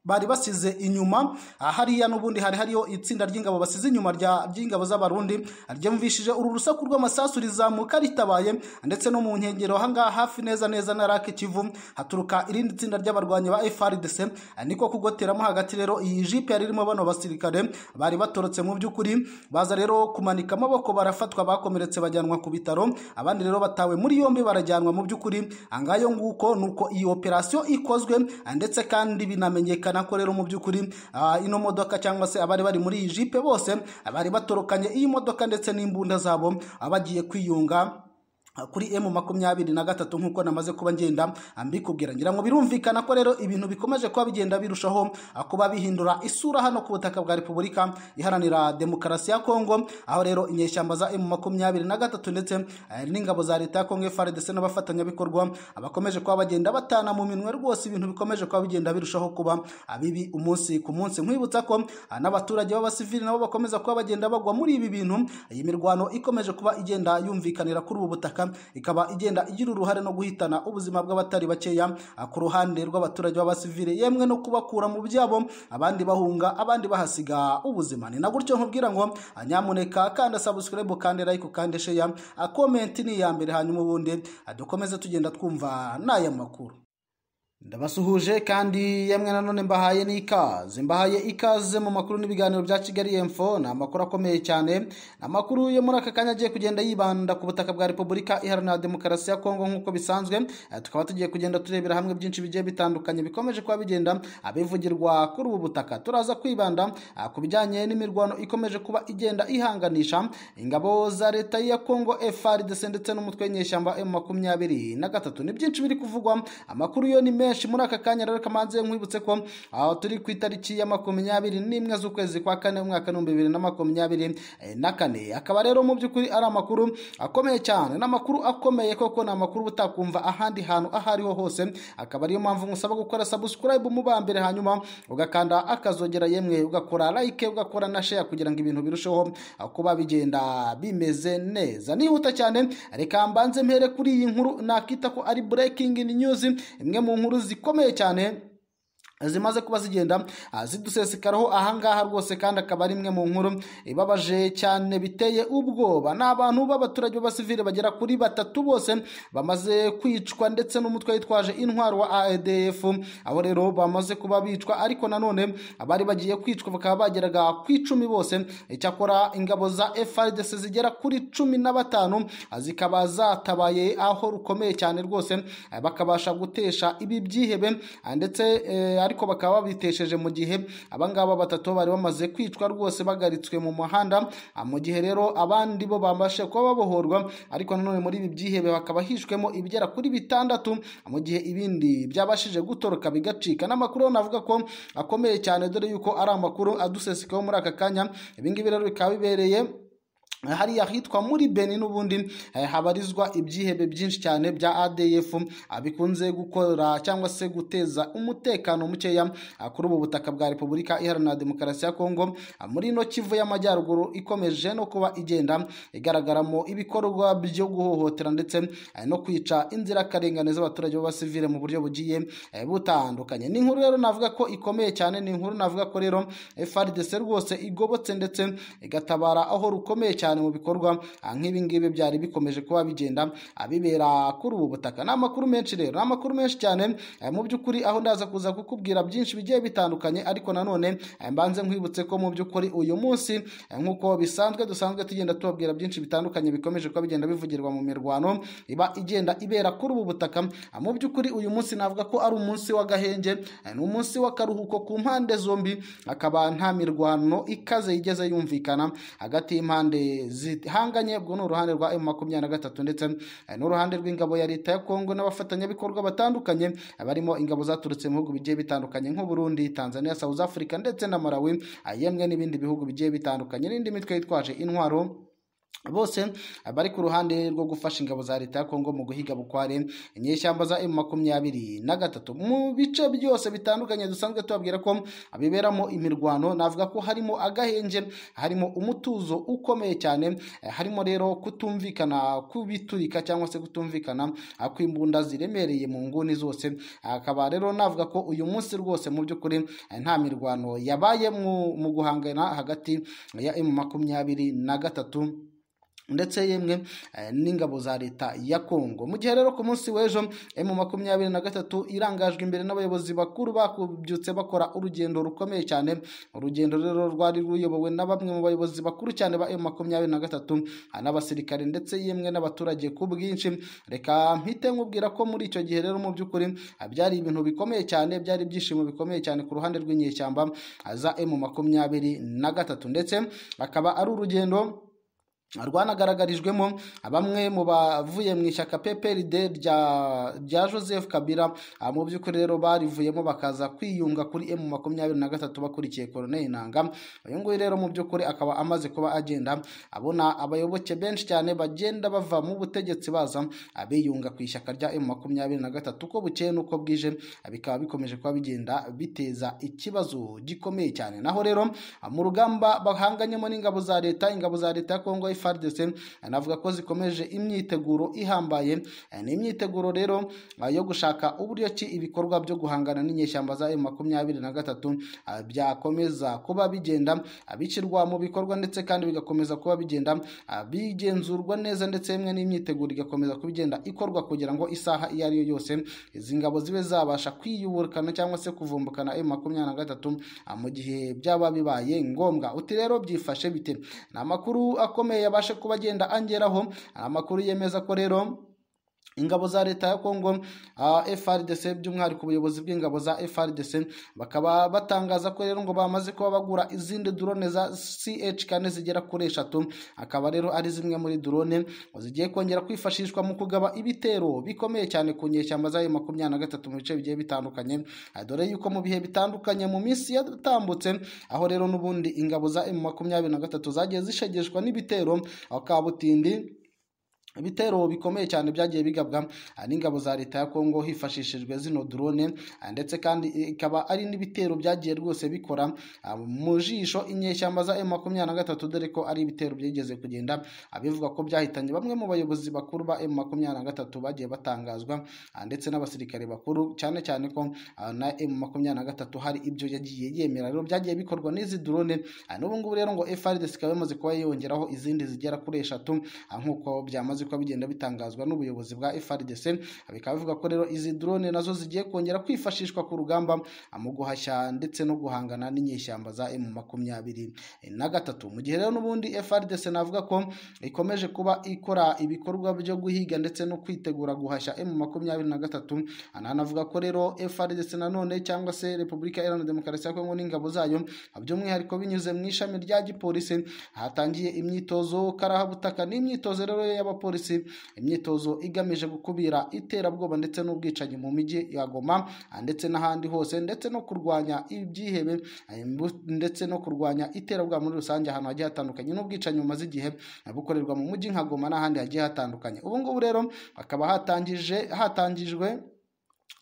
bari basize inyuma aha hariya n'ubundi hari hariyo itsinda ry'ingabo basize inyuma rya- ry'ingabo z'abarundi ryumvishije uru rusaku rw'amasasu rizamuka ritabaye ndetse no mu nkengero ahangaha hafi neza neza na rake kivu haturuka irindi tsinda ry'abarwanyi ba frdc niko kugoteramo hagati rero iyi jipe yari irimo bano basirikare bari batorotse mu by'ukuri baza rero kumanika amaboko barafatwa bakomeretse bajyanwa ku bitaro abandi rero batawe muri yombi barajyanwa mu by'ukuri angayo nguko nuko iyi operasiyo ikozwe ndetse kandi binamenyekana ko rero mu by'ukuri ah, ino modoka cyangwa se abari bari muri iyi jipe bose bari batorokanye iyi modoka ndetse n'imbunda zabo ah, bagiye kwiyunga kuri emu makumyabiri na gatatu nk'uko namaze kuba ngenda mbikubwira ngira ngo birumvikana ko rero ibintu bikomeje kuba bigenda birushaho ah, kuba bihindura isura hano ku butaka bwa repubulika iharanira demokarasi ya kongo aho rero inyeshyamba za emu makumyabiri na gatatu ndetse ah, n'ingabo za leta ya kongo frdc n'abafatanyabikorwa ah, bakomeje kuba bagenda batana mu minwe rwose ibintu bikomeje kuba bigenda birushaho kuba ah, bibi umunsi ku munsi nkwibutsa ko ah, n'abaturage b'abasivili nabo bakomeza kuba bagenda bagwa muri ibi bintu iyi mirwano ikomeje kuba igenda yumvikanira kuri ubu butaka ikaba igenda igira uruhare no guhitana ubuzima bw'abatari bakeya ah, ku ruhande rw'abaturage b'abasivile yemwe no kubakura mu byabo abandi bahunga abandi bahasiga ubuzima ni na gutyo nkubwira ngo ah, nyamuneka kanda subscribe kandi like kandi share ah, comment ni iya mbere hanyuma ubundi ah, dukomeze tugenda twumva n'aya makuru ndabasuhuje kandi yemwe nanone mbahaye n'ikaze mbahaye ikaze mu makuru n'ibiganiro bya kigali emfo ni amakuru akomeye cyane ni amakuru yo muri aka kanya agiye kugenda yibanda ku butaka bwa repubulika iharanira demokarasi ya kongo nk'uko bisanzwe Eh, tukaba tugiye kugenda turebera hamwe byinshi bigiye bitandukanye bikomeje kuba bigenda abivugirwa kuri ubu butaka turaza kwibanda ah, ku bijyanye n'imirwano ikomeje kuba igenda ihanganisha ingabo za leta ya kongo frdc ndetse n'umutwe w'inyeshyamba m makumyabiri na gatatu ni byinshi biri kuvugwa amakuru yo ni menshi muri aka kanya rero kamanze nkwibutse ko aho turi ku itariki ya makumyabiri n'imwe z'ukwezi kwa kane umwaka w'ibihumbi bibiri na makumyabiri eh, na kane akaba rero mu by'ukuri ari amakuru akomeye cyane ni amakuru akomeye koko ni amakuru utakumva ahandi hantu aho ariho hose akaba ariyo mpamvu musaba gukora subscribe mubambere hanyuma ugakanda akazogera yemwe ugakora like ugakora na share kugira ngo ibintu birusheho ah, kuba bigenda bimeze neza nihuta cyane reka mbanze mpere kuri iyi nkuru nakita ko ari breaking news imwe mu nkuru zikomeye cyane zimaze kuba zigenda ah, zidusesekaraho ahangaha rwose kandi akaba ari imwe mu nkuru ibabaje cyane biteye ubwoba ni abantu b'abaturage b'abasivili bagera kuri batatu bose bamaze kwicwa ndetse n'umutwe witwaje intwaro wa ADF abo rero bamaze kuba bicwa ariko nanone abari bagiye kwicwa bakaba bageraga ku icumi bose icyakora ingabo za FRDC zigera kuri cumi na batanu ah, zikaba zatabaye aho rukomeye cyane rwose ah, bakabasha gutesha ibi byihebe ah, ndetse eh, ariko bakaba babitesheje mu gihe abangaba batatu bari bamaze kwicwa rwose bagaritswe mu muhanda Ah, mu gihe rero abandi bo bambashe kuba babohorwa ariko nanone muri ibi byihebe hakaba hishwemo ibigera kuri bitandatu Ah, mu gihe ibindi byabashije gutoroka bigacika n'amakuru rero navuga ko akomeye cyane dore yuko ari amakuru adusesekaho muri aka kanya ibingibi rero bikaba bibereye hariya ahitwa muri beni n'ubundi eh, habarizwa ibyihebe byinshi cyane bya adf ah, bikunze gukora cyangwa se guteza umutekano mukeya ah, kuri ubu butaka bwa repubulika iharanira demokarasi ya kongo Ah, muri ino kivu y'amajyaruguru ikomeje no kuba igenda igaragaramo ibikorwa byo guhohotera ndetse eh, no kwica inzirakarengane z'abaturage b'abasivile mu buryo bugiye eh, butandukanye ni inkuru rero navuga ko ikomeye cyane ni inkuru navuga ko rero frdc rwose igobotse ndetse igatabara aho rukomeye cyane mu bikorwa ah, nk'ibi ngibi byari bikomeje kuba bigenda ah, bibera kuri ubu butaka ni amakuru menshi rero ni amakuru menshi cyane eh, mu by'ukuri aho ndaza kuza kukubwira byinshi bigiye bitandukanye ariko nanone eh, mbanze nkwibutse ko mu by'ukuri uyu munsi eh, nk'uko bisanzwe dusanzwe tugenda tubabwira byinshi bitandukanye bikomeje kuba bigenda bivugirwa mu mirwano iba igenda ibera kuri ubu butaka Ah, mu by'ukuri uyu munsi navuga ko ari umunsi w'agahenge eh, ni umunsi w'akaruhuko ku mpande zombi akaba nta mirwano ikaze yigeze yumvikana hagati y'impande zihanganye ubwo ni uruhande rwa emu makumyabiri na gatatu ndetse eh, n'uruhande rw'ingabo ya leta ya kongo n'abafatanyabikorwa batandukanye eh, barimo ingabo zaturutse mu bihugu bigiye bitandukanye nk'u Burundi tanzania south africa ndetse na malawi eh, yemwe n'ibindi bihugu bigiye bitandukanye n'indi mitwe yitwaje intwaro bose bari ku ruhande rwo gufasha ingabo za leta ya kongo mu guhiga bukware inyeshyamba za emu makumyabiri na gatatu mu bice byose bitandukanye dusanzwe tubabwira ko biberamo imirwano navuga ko harimo agahenje harimo umutuzo ukomeye cyane eh, harimo rero kutumvikana kubiturika cyangwa se kutumvikana ah, kw'imbunda ziremereye mu nguni zose akaba rero navuga ko uyu munsi rwose mu by'ukuri eh, nta mirwano yabaye mu mu guhangana hagati ya emu makumyabiri na gatatu ndetse yemwe eh, n'ingabo za leta ya kongo mu gihe rero ku munsi w'ejo emu makumyabiri na gatatu irangajwe imbere n'abayobozi bakuru bakubyutse bakora urugendo rukomeye cyane urugendo rero rwari ruyobowe na bamwe mu bayobozi bakuru cyane ba emu makumyabiri na gatatu ah, n'abasirikare ndetse yemwe n'abaturage ku bwinshi reka mpite nkubwira ko muri icyo gihe rero mu by'ukuri ah, byari ibintu bikomeye cyane byari ibyishimo bikomeye cyane ku ruhande rw'inyeshyamba ah, za emu makumyabiri na gatatu ndetse akaba ari urugendo rwanagaragarijwemo bamwe mu bavuye mu ishyaka PPRD rya rya Joseph Kabila ah, mu by'ukuri rero barivuyemo bakaza kwiyunga kuri M makumyabiri na gatatu bakurikiye Colonel Nanga uyu nguyu rero mu by'ukuri akaba amaze kuba agenda abona abayoboke benshi cyane bagenda bava mu butegetsi baza abiyunga ku ishyaka rya M makumyabiri na gatatu uko bukeye n'uko bwije ah, bikaba bikomeje kuba bigenda biteza ikibazo gikomeye cyane naho rero ah, mu rugamba bahanganyemo n'ingabo za leta ingabo za leta ya Kongo FARDC anavuga ko zikomeje imyiteguro ihambaye Eh, ni imyiteguro rero ah, yo gushaka uburyo ki ibikorwa byo guhangana n'inyeshyamba za M makumyabiri na gatatu ah, byakomeza kuba bigenda ah, bishyirwa mu bikorwa ndetse kandi bigakomeza kuba bigenda ah, bigenzurwa neza ndetse imwe n'imyiteguro igakomeza kuba igenda ikorwa kugira ngo isaha iyo ari yo yose izi ngabo zibe zabasha kwiyuburukana cyangwa se kuvumbukana M makumyabiri na gatatu ah, mu gihe byaba bibaye ngombwa uti rero byifashe bite ni amakuru akomeye yabashe kuba agenda angeraho Ni amakuru yemeza ko rero ingabo za leta ya kongo ah, frdc by'umwihariko ubuyobozi bw'ingabo za frdc bakaba batangaza ko rero ngo bamaze kuba bagura izindi drone za ch kane zigera kuri eshatu akaba rero ari zimwe muri drone zigiye kongera kwifashishwa mu kugaba ibitero bikomeye cyane ku nyeshyamba zayo makumyabiri na gatatu mu bice bigiye bitandukanye Ah, dore yuko mu bihe bitandukanye mu minsi yatambutse aho rero n'ubundi ingabo za m makumyabiri na gatatu zagiye zishegeshwa n'ibitero aho kabutindi ibitero bikomeye cyane byagiye bigabwa ah, n'ingabo za leta ya kongo hifashishijwe zino drone ah, ndetse kandi ikaba ari n'ibitero byagiye rwose bikora ah, mu jisho inyeshyamba za M23 dore ko ari ibitero byigeze kugenda ah, bivuga ko byahitanye bamwe mu bayobozi bakuru ba M23 bagiye batangazwa ah, ndetse n'abasirikare bakuru cyane cyane ko ah, na M23 hari ibyo yagiye yemera rero byagiye bikorwa n'izi drone ah, n'ubu ngubu rero ngo FARDC ikaba yamaze kuba yongeraho izindi zigera kuri eshatu ah, nk'uko byamaze bimaze kuba bigenda bitangazwa n'ubuyobozi bwa FRDC bikaba bivuga ko rero izi drone nazo zigiye kongera kwifashishwa ku rugamba mu guhashya ndetse no guhangana n'inyeshyamba za M makumyabiri na gatatu mu gihe rero n'ubundi FRDC navuga ko ikomeje kuba ikora ibikorwa byo guhiga ndetse no kwitegura guhashya M makumyabiri na gatatu ananavuga ko rero FRDC nanone cyangwa se Repubulika Iharanira Demokarasi ya Kongo n'ingabo zayo by'umwihariko binyuze mu ishami rya gipolisi hatangiye imyitozo karahabutaka n'imyitozo rero y'abapolisi polisi imyitozo igamije gukubira iterabwoba ndetse n'ubwicanyi mu mijyi ya Goma ah, ndetse n'ahandi hose ndetse no kurwanya ibyihebe ah, imbu- ndetse no kurwanya iterabwoba muri rusange ahantu hagiye hatandukanye n'ubwicanyi bumaze igihe ah, bukorerwa mu mujyi nka Goma n'ahandi hagiye hatandukanye ubu ngubu rero hakaba hatangije hatangijwe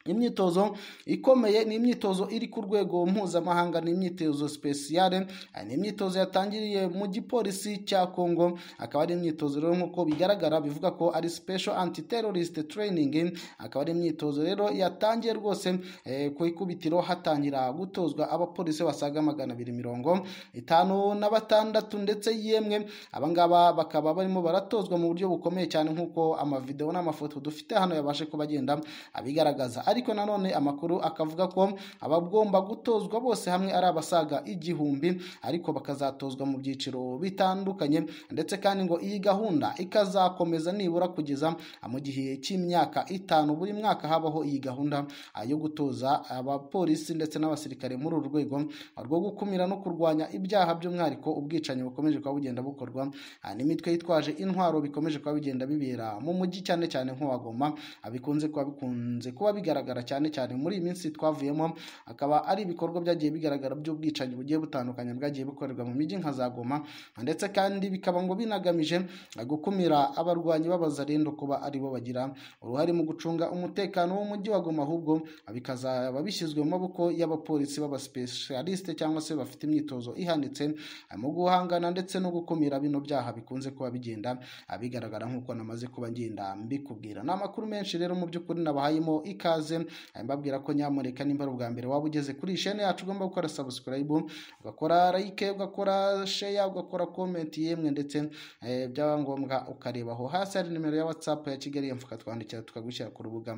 imyitozo ikomeye ni imyitozo iri ku rwego mpuzamahanga ni imyitozo spesiyale ah, ni imyitozo yatangiriye mu gipolisi cya kongo akaba ari imyitozo rero nk'uko bigaragara bivuga ko ari special anti terrorist training akaba ari imyitozo rero yatangiye rwose eh, ku ikubitiro hatangira gutozwa abapolisi basaga magana abiri mirongo itanu na batandatu ndetse yemwe abangaba bakaba barimo baratozwa mu buryo bukomeye cyane nk'uko amavideo n'amafoto dufite hano yabashe kuba agenda abigaragaza ariko nanone amakuru akavuga ko abagomba gutozwa bose hamwe ari abasaga igihumbi ariko bakazatozwa mu byiciro bitandukanye ndetse kandi ngo iyi gahunda ikazakomeza nibura kugeza mu gihe cy'imyaka itanu buri mwaka habaho iyi gahunda ah, yo gutoza abapolisi ndetse n'abasirikare muri uru rwego ah, rwo gukumira no kurwanya ibyaha by'umwihariko ubwicanyi bukomeje kuba bugenda bukorwa ah, n'imitwe yitwaje intwaro bikomeje kuba bigenda bibera mu mujyi cyane cyane nk'uwa Goma ah, bikunze kuba bikunze kuba bigaragara bigaragara cyane cyane muri iyi minsi twavuyemo akaba ari ibikorwa byagiye bigaragara by'ubwicanyi bugiye butandukanye bwagiye bukorerwa mu mijyi nka za Goma ndetse kandi bikaba ngo binagamije gukumira abarwanyi b'abazarendo kuba aribo bagira uruhare mu gucunga umutekano w'umujyi wa Goma ahubwo bikazaba bishyizwe mu maboko y'abapolisi b'abasipesiyalisite cyangwa se bafite imyitozo ihanitse mu guhangana ndetse no gukumira bino byaha bikunze kuba bigenda bigaragara nk'uko namaze kuba ngenda mbikubwira ni amakuru menshi rero mu by'ukuri nabahayemo ikaze mbabwira ko nyamureka nimba ari ubwa mbere waba ugeze kuri iyi shene yacu ugomba gukora subscribe ugakora like ugakora share ugakora comment yemwe ndetse eh, byaba ngombwa ukarebaho hasi hari nimero ya whatsapp ya kigali yamfuka twandikira tukagushyira ku rubuga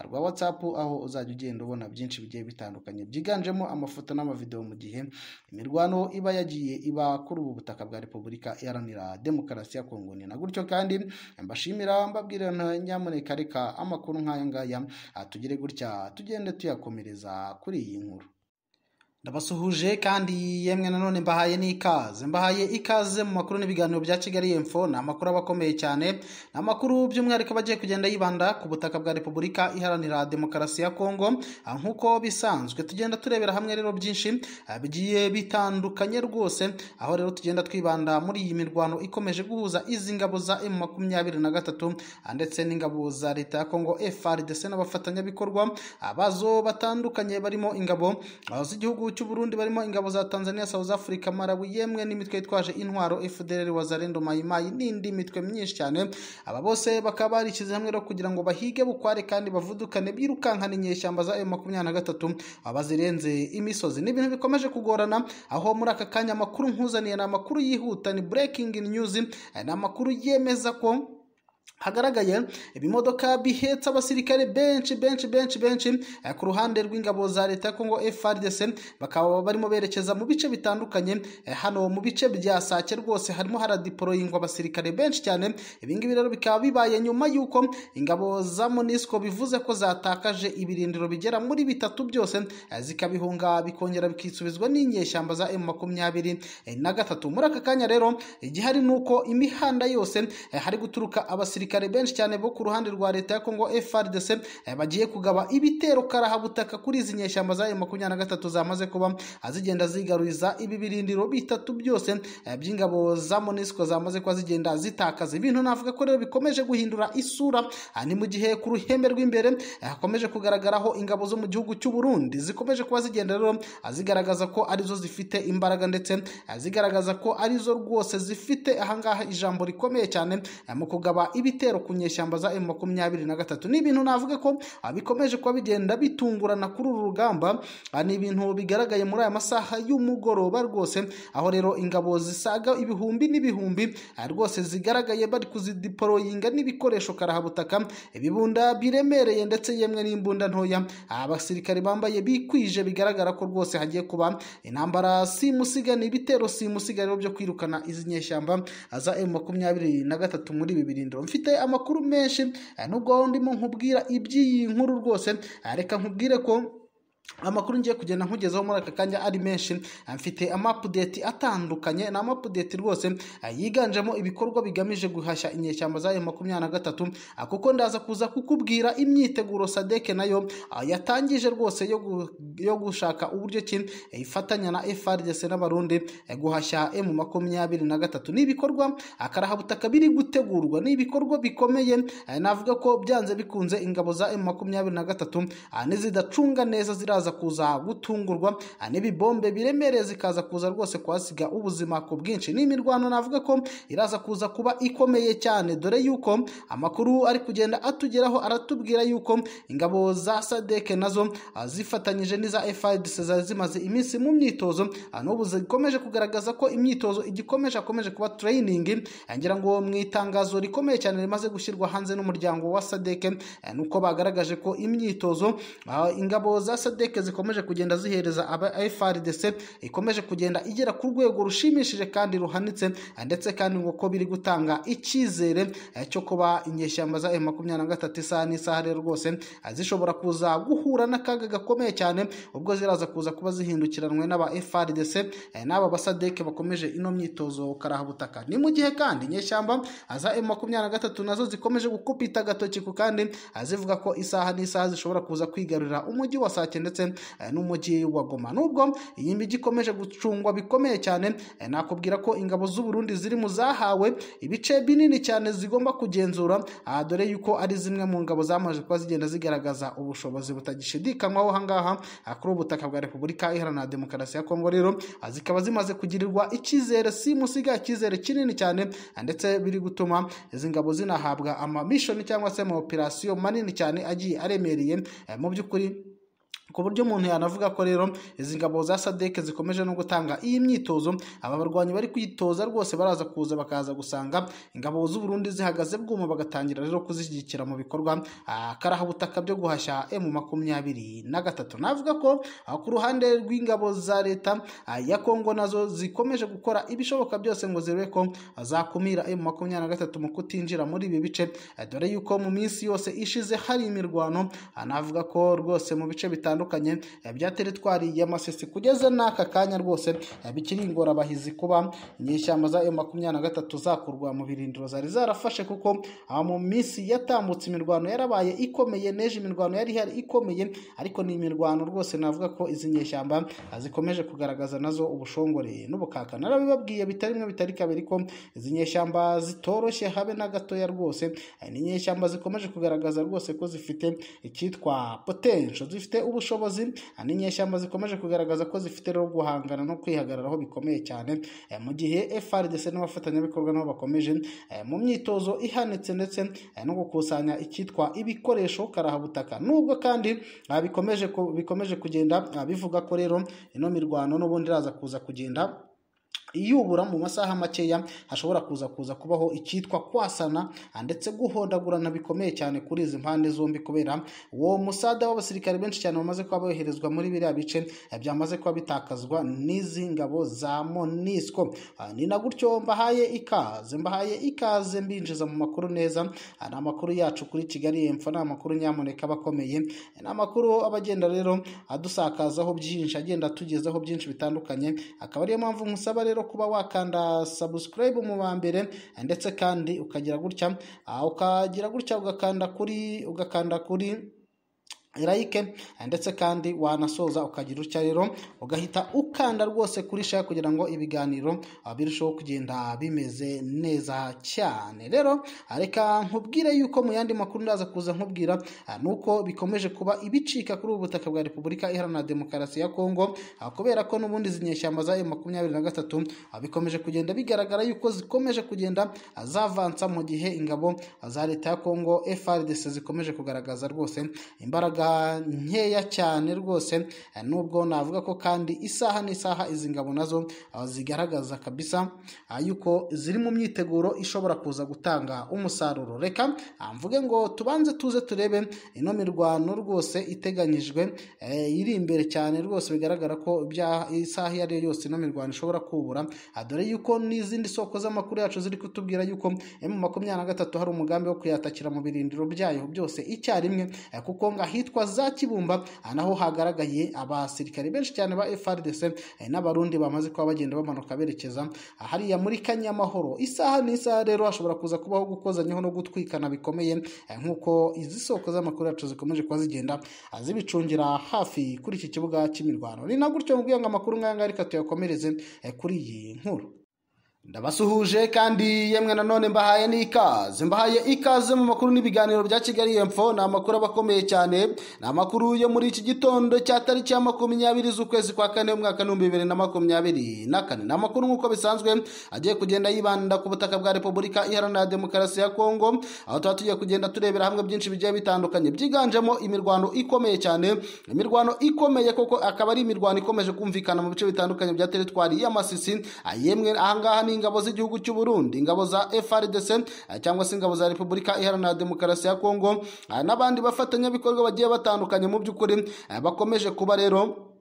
rwa whatsapp aho uzajya ugenda ubona byinshi bigiye bitandukanye byiganjemo amafoto n'amavideo mu gihe imirwano iba yagiye iba kuri ubu butaka bwa repubulika iharanira demokarasi ya kongo ni na gutyo kandi mbashimira mbabwira na nyamuneka reka amakuru nk'aya ngaya ah, tugire gutya tugende tuyakomereza kuri iyi nkuru ndabasuhuje kandi yemwe nanone mbahaye n'ikaze mbahaye ikaze mu makuru n'ibiganiro bya kigali info ni amakuru aba akomeye cyane ni amakuru by'umwihariko aba agiye kugenda yibanda ku butaka bwa repubulika iharanira demokarasi ya kongo ah, nk'uko bisanzwe tugenda turebera hamwe rero byinshi ah, bigiye bitandukanye rwose aho rero tugenda twibanda muri iyi mirwano ikomeje guhuza izi ngabo za emu makumyabiri na gatatu ah, ndetse n'ingabo za leta ya kongo frdc n'abafatanyabikorwa ah, bazo batandukanye barimo ingabo ah, z'igihugu cy'u Burundi barimo ingabo za Tanzania, South Africa, Malawi yemwe n'imitwe yitwaje intwaro FDLR, Wazalendo, Mai Mai n'indi mitwe myinshyize cyane. Aba bose bakaba barishyize hamwe rero kugira ngo bahige bukware kandi bavudukane birukankana inyeshyamba za M23 abazirenze imisozi. Ni ibintu bikomeje kugorana aho muri aka kanya amakuru nkuzaniye ni amakuru yihuta ni breaking news ni amakuru yemeza ko hagaragaye ibimodoka bihetse abasirikare benshi benshi benshi benshi eh, ku ruhande rw'ingabo za leta ya Kongo FARDC bakaba barimo berekeza mu bice bitandukanye eh, hano mu bice bya Sake rwose harimo haradiporoyingwa abasirikare benshi cyane ibi ngibi rero bikaba bibaye nyuma y'uko ingabo za MONUSCO bivuze ko zatakaje ibirindiro bigera muri bitatu byose eh, zikabihunga bikongera bikisubizwa n'inyeshyamba za M23 na gatatu muri aka kanya rero igihari nuko imihanda yose hari guturuka abasirikare abasirikare benshi cyane bo ku ruhande rwa leta ya Kongo FARDC eh, bagiye kugaba ibitero karahabutaka kuri izi nyeshyamba za M23 zamaze kuba azigenda zigaruriza ibi birindiro bitatu byose eh, by'ingabo za MONUSCO zamaze kuba zigenda zitakaza ibintu navuga ko rero bikomeje guhindura isura ah, ni mu gihe ku ruhembe rw'imbere hakomeje eh, kugaragaraho ingabo zo mu gihugu cy'u Burundi zikomeje kuba zigenda rero zigaragaza ko arizo zifite imbaraga ndetse zigaragaza ko arizo rwose zifite ahangaha ijambo rikomeye cyane mu kugaba ibi ibitero ku nyeshyamba za M23 ni ibintu navuga ko bikomeje kuba bigenda bitungurana kuri uru rugamba ni ibintu bigaragaye muri aya masaha y'umugoroba rwose aho rero ingabo zisaga ibihumbi n'ibihumbi rwose zigaragaye bari kuzidiporoyinga n'ibikoresho karahabutaka ibibunda biremereye ndetse yemwe n'imbunda ntoya abasirikare bambaye bikwije bigaragara ko rwose hagiye kuba intambara simusiga ni ibitero simusiga rero byo kwirukana izi nyeshyamba za M23 muri ibi birindiro mfite mfite amakuru menshi nubwo ndimo nkubwira iby'iyi nkuru rwose reka nkubwire ko amakuru ngiye kugenda nkugezaho muri aka kanya ari menshi mfite amapudeti atandukanye ni amapudeti rwose yiganjemo ibikorwa bigamije guhashya inyeshyamba za M23 kuko ndaza kuza kukubwira imyiteguro sadeke nayo yatangije rwose yo, gu, yo gushaka uburyo ki ifatanya na FARDC n'abarundi guhashya M23 ni ibikorwa akarahabutaka biri gutegurwa ni ibikorwa bikomeye navuga ko byanze bikunze ingabo za M23 n'izidacunga neza zira ziraza kuza gutungurwa n'ibibombe biremereye zikaza kuza rwose kuhasiga ubuzima ku bwinshi ni imirwano navuga ko iraza kuza kuba ikomeye cyane dore yuko amakuru ari kugenda atugeraho aratubwira yuko ingabo za sadeke nazo zifatanyije n'iza FARDC zari zimaze iminsi mu myitozo n'ubu zikomeje kugaragaza ko imyitozo igikomeje akomeje kuba training ngira ngo mu itangazo rikomeye cyane rimaze gushyirwa hanze n'umuryango wa sadeke nuko bagaragaje ko imyitozo ingabo za sadeke sodeke zikomeje kugenda zihereza aba frdc ikomeje kugenda igera ku rwego rushimishije kandi ruhanitse ndetse kandi ngo ko biri gutanga icyizere eh, cyo kuba inyeshyamba za makumyabiri na gatatu isaha n'isaha rero rwose eh, zishobora kuza guhura n'akaga gakomeye cyane ubwo ziraza kuza kuba zihindukiranwe n'aba frdc eh, n'aba basadeke bakomeje ino myitozo karabutaka ni mu gihe kandi inyeshyamba za makumyabiri na gatatu nazo zikomeje gukupita agatoki ku kandi eh, zivuga ko isaha n'isaha zishobora kuza kwigarurira umujyi wa sake ndetse eh, n'umujyi wa goma nubwo iyi mijyi ikomeje gucungwa bikomeye cyane eh, nakubwira ko ingabo z'u Burundi ziri mu zahawe ibice binini cyane zigomba kugenzura aha dore yuko ari zimwe mu ngabo zamaze kuba zigenda zigaragaza ubushobozi butagishidikanywaho aha ngaha ah, kuri ubutaka bwa repubulika iharanira demokarasi ya kongo rero ah, zikaba zimaze kugirirwa icyizere simusiga icyizere kinini cyane ah, ndetse biri gutuma izi ngabo zinahabwa amamishoni cyangwa se amaoperasiyo manini cyane agiye aremereye eh, mu by'ukuri ku buryo umuntu yanavuga ko rero izi ngabo za sadeke zikomeje no gutanga iyi myitozo aba barwanyi bari kwitoza rwose baraza kuza bakaza gusanga ingabo z'u Burundi zihagaze bwuma bagatangira rero kuzishyigikira mu bikorwa ah, karabutaka byo guhashya M makumyabiri na gatatu navuga ko ah, ku ruhande rw'ingabo za leta ah, ya Kongo nazo zikomeje gukora ibishoboka byose ngo zirebe ko ah, zakumira M makumyabiri na gatatu mu kutinjira muri ibi bice eh, dore yuko mu minsi yose ishize hari imirwano ah, navuga ko rwose mu bice bitandukanye bitandukanye eh, bya teritwari ya Masisi kugeza n'aka kanya rwose eh, bikiri ingorabahizi kuba inyeshyamba za M23 zakurwa mu birindiro zari zarafashe kuko ah, mu minsi yatambutse imirwano yarabaye ikomeye neje imirwano yari ihari ikomeye ariko ni imirwano rwose navuga ko izi nyeshyamba ah, zikomeje kugaragaza nazo ubushongore n'ubukaka narabibabwiye bitari bimwe bitari kabiri ko izi nyeshyamba zitoroshye habe na gatoya rwose eh, ni inyeshyamba zikomeje kugaragaza rwose ko zifite icyitwa potential zifite ubushobozi ubushobozi n'inyeshyamba zikomeje kugaragaza ko zifite rero guhangana no kwihagararaho bikomeye cyane eh, mu gihe FRDC n'abafatanyabikorwa nabo bakomeje eh, mu myitozo ihanitse ndetse eh, no gukusanya icyitwa ibikoresho karahabutaka nubwo kandi ah, bikomeje ku- bikomeje kugenda ah, bivuga ko rero ino mirwano n'ubundi iraza kuza kugenda iyubura mu masaha makeya hashobora kuza kuza kubaho icyitwa kwasana ah, ndetse guhondagurana bikomeye cyane kuri izi mpande zombi kubera uwo musada w'abasirikare benshi cyane bamaze kuba boherezwa muri biriya bice eh, byamaze kuba bitakazwa n'izi ngabo za monisco Ah, ni na gutyo mbahaye ikaze mbahaye ikaze mbinjiza mu makuru neza Ah, ni amakuru yacu kuri kigali yemfa ni amakuru nyamuneka aba akomeye Eh, ni amakuru aba agenda rero adusakazaho byinshi agenda atugezaho byinshi bitandukanye akaba ariyo mpamvu nkusaba rero kuba wakanda subscribe mu ba mbere ndetse kandi ukagira gutya ah, ukagira gutya ugakanda kuri ugakanda kuri like ndetse kandi wanasoza ukagira utya rero ugahita ukanda rwose kuri share kugira ngo ibiganiro ah, birusheho kugenda bimeze neza cyane rero ah, reka nkubwire yuko mu yandi makuru ndaza kuza nkubwira ah, nuko bikomeje kuba ibicika kuri ubu butaka bwa repubulika iharanira demokarasi ya kongo ah, kubera ko n'ubundi izi nyeshyamba za makumyabiri na gatatu ah, bikomeje kugenda bigaragara yuko zikomeje kugenda ah, zavansa mu gihe ingabo ah, za leta ya kongo frdc zikomeje kugaragaza rwose imbaraga nkeya cyane rwose eh, nubwo navuga ko kandi isaha n'isaha izi ngabo nazo ah, zigaragaza kabisa ah, yuko ziri mu myiteguro ishobora kuza gutanga umusaruro reka ah, mvuge ngo tubanze tuze turebe ino mirwano rwose iteganyijwe eh, iri imbere cyane rwose bigaragara ko bya isaha iyo ari yo yose ino mirwano ishobora kubura Ah, dore yuko n'izindi soko z'amakuru yacu ziri kutubwira yuko mu makumyabiri na gatatu hari umugambi wo kuyatakira mu birindiro byayo byose icyarimwe eh, kuko ngo ahitwa za kibumba ah, naho hagaragaye abasirikare benshi cyane ba frdc eh, n'abarundi bamaze kuba bagenda bamanuka berekeza ah, hariya muri kanyamahoro isaha n'isaha rero hashobora kuza kubaho gukozanyaho no gutwikana bikomeye eh, nk'uko izi soko z'amakuru yacu zikomeje kuba zigenda ah, zibicungira hafi kuri iki kibuga cy'imirwano ni na gutyo ngo amakuru nk'aya ngaya reka tuyakomereze eh, kuri iyi nkuru ndabasuhuje kandi yemwe nanone mbahaye n'ikaze mbahaye ikaze mu makuru n'ibiganiro bya kigali yemfo ni amakuru aba akomeye cyane ni amakuru yo muri iki gitondo cya tariki ya makumyabiri z'ukwezi kwa kane umwaka w'ibihumbi bibiri na makumyabiri na kane ni amakuru nk'uko bisanzwe agiye kugenda yibanda ku butaka bwa repubulika iharanira demokarasi ya kongo aho tuba tugiye kugenda turebera hamwe byinshi bigiye bitandukanye byiganjemo imirwano ikomeye cyane imirwano ikomeye koko akaba ari imirwano ikomeje kumvikana mu bice bitandukanye bya teritwari y'amasisi yemwe ahangaha ni ingabo z'igihugu cy'u Burundi ingabo za FRDC eh, cyangwa se ingabo za Repubulika Iharanira Demokarasi ya Kongo eh, n'abandi bafatanyabikorwa bagiye batandukanye mu by'ukuri eh, bakomeje kuba rero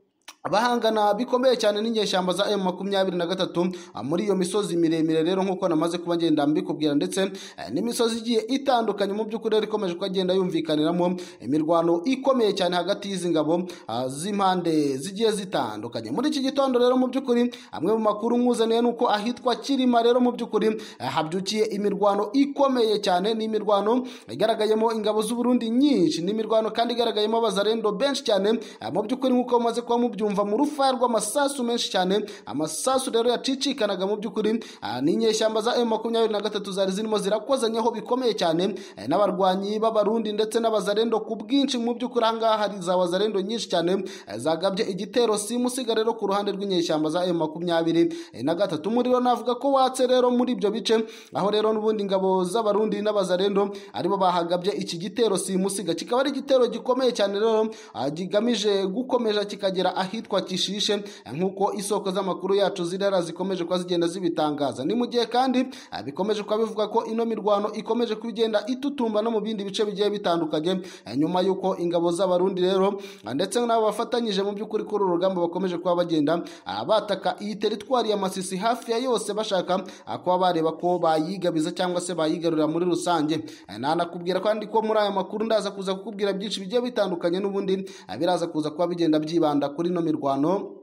bahangana bikomeye cyane n'inyeshyamba za M makumyabiri na gatatu muri iyo misozi miremire rero nk'uko namaze kuba ngenda mbikubwira ndetse eh, n'imisozi igiye itandukanye mu by'ukuri rero ikomeje kugenda yumvikaniramo imirwano ikomeye cyane hagati y'izi ngabo ah, z'impande zigiye zitandukanye muri iki gitondo rero mu by'ukuri amwe mu makuru nkuzaniye ni uko ahitwa Kirima rero mu by'ukuri eh, habyukiye imirwano ikomeye cyane n'imirwano igaragayemo ingabo z'Uburundi nyinshi n'imirwano kandi igaragayemo abazarendo benshi cyane eh, mu by'ukuri nk'uko maze kuba mubyumva mbyumva mu rufaya rw'amasasu menshi cyane amasasu rero yacicikanaga mu by'ukuri ah, ni inyeshyamba za M23 zari zirimo zirakozanyeho bikomeye cyane eh, n'abarwanyi b'abarundi ndetse n'abazarendo ku bwinshi mu by'ukuri aha ngaha hari za wazarendo nyinshi cyane eh, zagabye igitero simusiga rero ku ruhande rw'inyeshyamba za M23 muri rero navuga ko watse rero muri ibyo bice aho rero n'ubundi ingabo z'abarundi n'abazarendo aribo bahagabye iki gitero simusiga kikaba ari igitero gikomeye cyane rero ah, kigamije gukomeza kikagera ahi ahitwa Kishishe nk'uko isoko z'amakuru yacu zirara zikomeje kuba zigenda zibitangaza ni mu gihe kandi ah, bikomeje kuba bivuga ko ino mirwano ikomeje kugenda itutumba no mu bindi bice bigiye bitandukanye eh, nyuma y'uko ingabo z'abarundi rero ah, ndetse n'abo bafatanyije mu by'ukuri kuri uru rugamba bakomeje kuba bagenda ah, bataka iyi teritwari ya Masisi hafi ya yose bashaka kuba bareba ko bayigabiza cyangwa se bayigarurira muri rusange Eh, nanakubwira kandi ko muri aya makuru ndaza kuza kukubwira byinshi bigiye bitandukanye n'ubundi ah, biraza kuza kuba bigenda byibanda kuri ino mirwano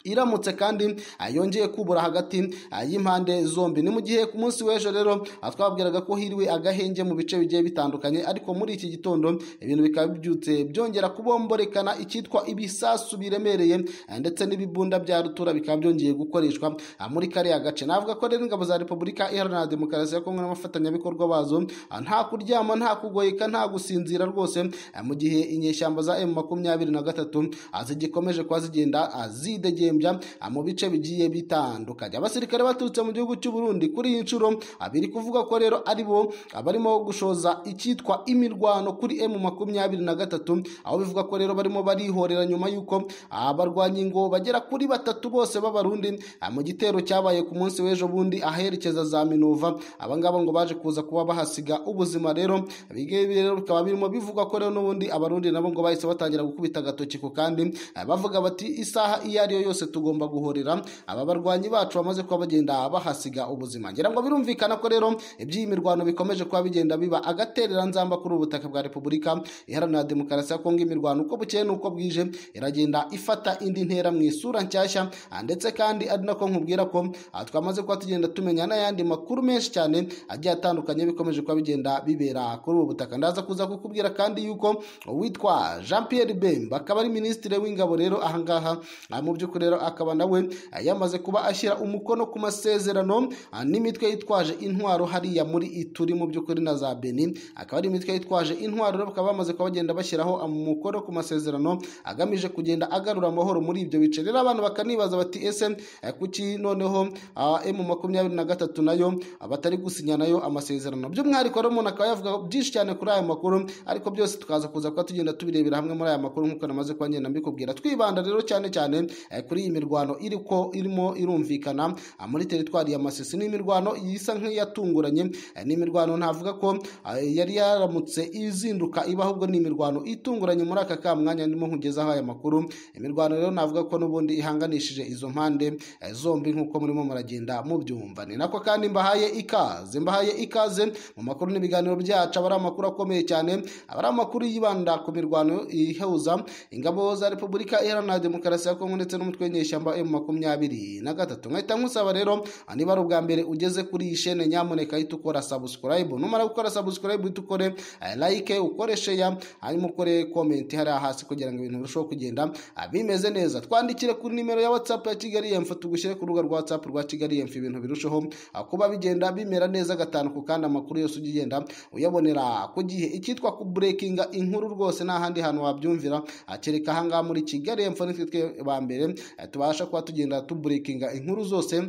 iramutse kandi yongeye kubura hagati y'impande zombi ni mu gihe ku munsi w'ejo rero twabwiraga ko hiriwe agahenge mu bice bigiye bitandukanye ariko muri iki gitondo ibintu bikaba bibyutse byongera kubomborekana icyitwa ibisasu biremereye ndetse n'ibibunda bya rutura bikaba byongeye gukoreshwa muri kariya gace navuga ko rero ingabo za repubulika iharanira demokarasi ya kongo n'abafatanyabikorwa bazo nta kuryama nta kugoyeka nta gusinzira rwose mu gihe inyeshyamba za emu makumyabiri na gatatu zigikomeje kuba zigenda zidegeye mu bice bigiye bitandukanye abasirikare baturutse mu gihugu cy'u Burundi kuri iyi nshuro biri kuvuga ko rero aribo barimo gushoza icyitwa imirwano kuri M makumyabiri na gatatu aho bivuga ko rero barimo barihorera nyuma y'uko abarwanyi ngo bagera kuri batatu bose b'abarundi mu gitero cyabaye ku munsi w'ejo bundi aherekeza za Minova abangaba ngo baje kuza kuba bahasiga ubuzima rero rero bikaba birimo bivuga ko rero n'ubundi abarundi nabo ngo bahise batangira gukubita agatoki ku kandi bavuga bati isaha iyo ari yo yose tugomba guhorera aba barwanyi bacu bamaze kuba bagenda bahasiga ubuzima ngira ngo birumvikana ko rero iby'iyi mirwano bikomeje kuba bigenda biba agaterera nzamba kuri ubutaka bwa repubulika iharanira demokarasi ya kongo imirwano uko bukeye n'uko bwije iragenda ifata indi ntera mu isura nshyashya ndetse kandi ari nako nkubwira ko twamaze kuba tugenda tumenya n'ayandi makuru menshi cyane agiye atandukanye bikomeje kuba bigenda bibera kuri ubu butaka ndaza kuza kukubwira kandi yuko uwitwa jean pierre bemba akaba ari minisitiri w'ingabo rero ahangaha mu by'ukuri rero akaba nawe yamaze kuba ashyira umukono ku masezerano n'imitwe yitwaje intwaro hariya muri ituri mu by'ukuri na za beni akaba ari imitwe yitwaje intwaro rero bakaba bamaze kuba bagenda bashyiraho umukono ku masezerano agamije kugenda agarura amahoro muri ibyo bice rero abantu bakanibaza bati ese kuki noneho m makumyabiri na gatatu nayo batari gusinya nayo amasezerano by'umwihariko rero umuntu akaba yavuga byinshi cyane kuri aya makuru ariko byose tukaza kuza kuba tugenda tubirebera hamwe muri aya makuru nk'uko namaze kuba ngenda mbikubwira twibanda rero cyane cyane kuri iyi mirwano iriko irimo irumvikana muri teritwari ya Masisi ni imirwano isa nk'iyatunguranye ni imirwano navuga ko yari yaramutse izinduka iba ahubwo ni imirwano itunguranye muri aka kamwanya ndimo nkugezaho aya makuru imirwano rero navuga ko n'ubundi ihanganishije izo mpande zombi nk'uko murimo muragenda mubyumva ni nako kandi mbahaye ikaze mbahaye ikaze mu makuru n'ibiganiro byacu aba ari amakuru akomeye cyane aba ari amakuru yibanda ku mirwano ihuza ingabo za repubulika iharanira demokarasi ya kongo ndetse n'umutwe w'inyeshyamba emu makumyabiri na gatatu nkahita nkusaba rero niba ari ubwa mbere ugeze kuri iyi shene nyamuneka hita ukora sabusikarayibu numara gukora sabusikarayibu uhita ukore layike ukore sheya hanyuma ukore komenti hariya hasi kugira ngo ibintu birusheho kugenda bimeze neza twandikire kuri nimero ya watsapu ya kigali emfu tugushyire ku rubuga rwa watsapu rwa kigali emfu ibintu birusheho kuba bigenda bimera neza gatanu ku kandi amakuru yose ujya ugenda uyabonera ku gihe icyitwa kuburekinga inkuru rwose nta handi hantu wabyumvira kereka ahangaha muri kigali emfu nitwe ba mbere tubasha kuba tugenda tuburekinga inkuru zose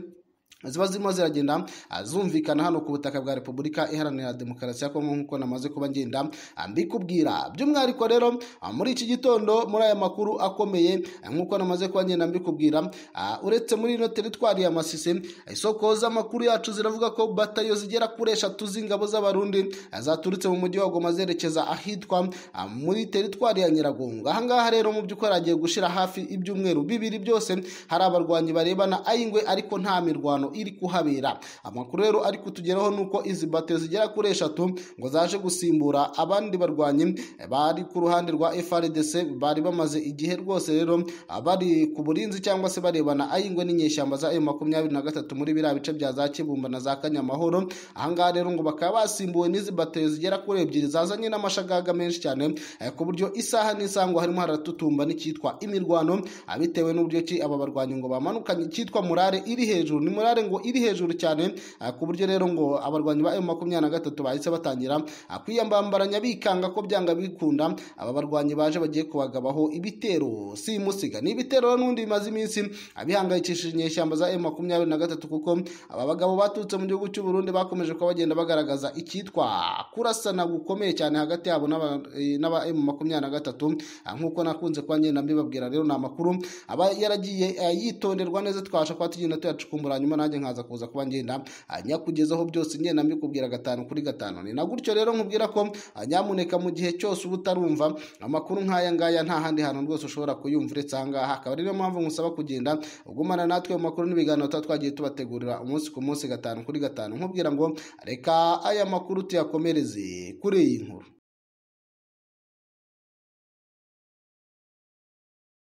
ziba zirimo ziragenda ah, zumvikana hano ku butaka bwa repubulika iharanira demokarasi ya kongo nk'uko namaze kuba ngenda ah, mbikubwira by'umwihariko rero ah, muri iki gitondo muri aya makuru akomeye ah, nk'uko namaze kuba ngenda mbikubwira ah, uretse muri ino teritwari ya masisi ah, isoko z'amakuru yacu ziravuga ko batayo zigera kuri eshatu z'ingabo z'abarundi ah, zaturutse mu mujyi wa goma zerekeza ahitwa ah, muri teritwari ya nyiragongo ahangaha rero mu by'ukuri agiye gushira hafi ibyumweru bibiri byose hari abarwanyi barebana ayingwe ariko nta mirwano iri kuhabera amakuru rero ari kutugeraho ni uko izi bato zigera kuri eshatu ngo zaje gusimbura abandi barwanyi bari ku ruhande rwa FRDC bari bamaze igihe rwose rero bari ku burinzi cyangwa se barebana ayingwe n'inyeshyamba za M23 muri biriya bice bya za Kibumba na za Kanyamahoro ahangaha rero ngo bakaba basimbuwe n'izi bato zigera kuri ebyiri zazanye n'amashagaga menshi cyane eh, ku buryo isaha n'isaha ngo harimo haratutumba n'icyitwa imirwano ah, bitewe n'uburyo ki aba barwanyi ngo bamanukanye icyitwa murare iri hejuru ni murare ngo iri hejuru cyane ah, ku buryo rero ngo abarwanyi ba M23 bahise batangira ah, kwiyambambaranya bikanga ko byanga bikunda aba barwanyi baje bagiye kubagabaho ibitero si musiga ni ibitero rero n'ubundi bimaze iminsi ah, bihangayikishije inyeshyamba za M23 kuko aba bagabo baturutse mu gihugu cy'u Burundi bakomeje kuba bagenda bagaragaza icyitwa kurasana gukomeye cyane hagati yabo n'aba eh, n'aba M23 ah, nk'uko nakunze kuba ngenda mbibabwira rero ni amakuru aba yaragiye eh, yitonderwa neza twabasha kuba tugenda tuyacukumbura hanyuma nanjye nkaza kuza kuba ngenda ah, nyakugezaho byose ngenda mbikubwira gatanu kuri gatanu ni na gutyo rero nkubwira ko ah, nyamuneka mu gihe cyose uba utarumva amakuru nk'aya ngaya nta handi hantu rwose ushobora kuyumva uretse aha ngaha akaba ariyo mpamvu nkusaba kugenda ugumana natwe mu makuru n'ibiganiro tuba twagiye tubategurira umunsi ku munsi gatanu kuri gatanu nkubwira ngo reka aya makuru tuyakomereze kuri iyi nkuru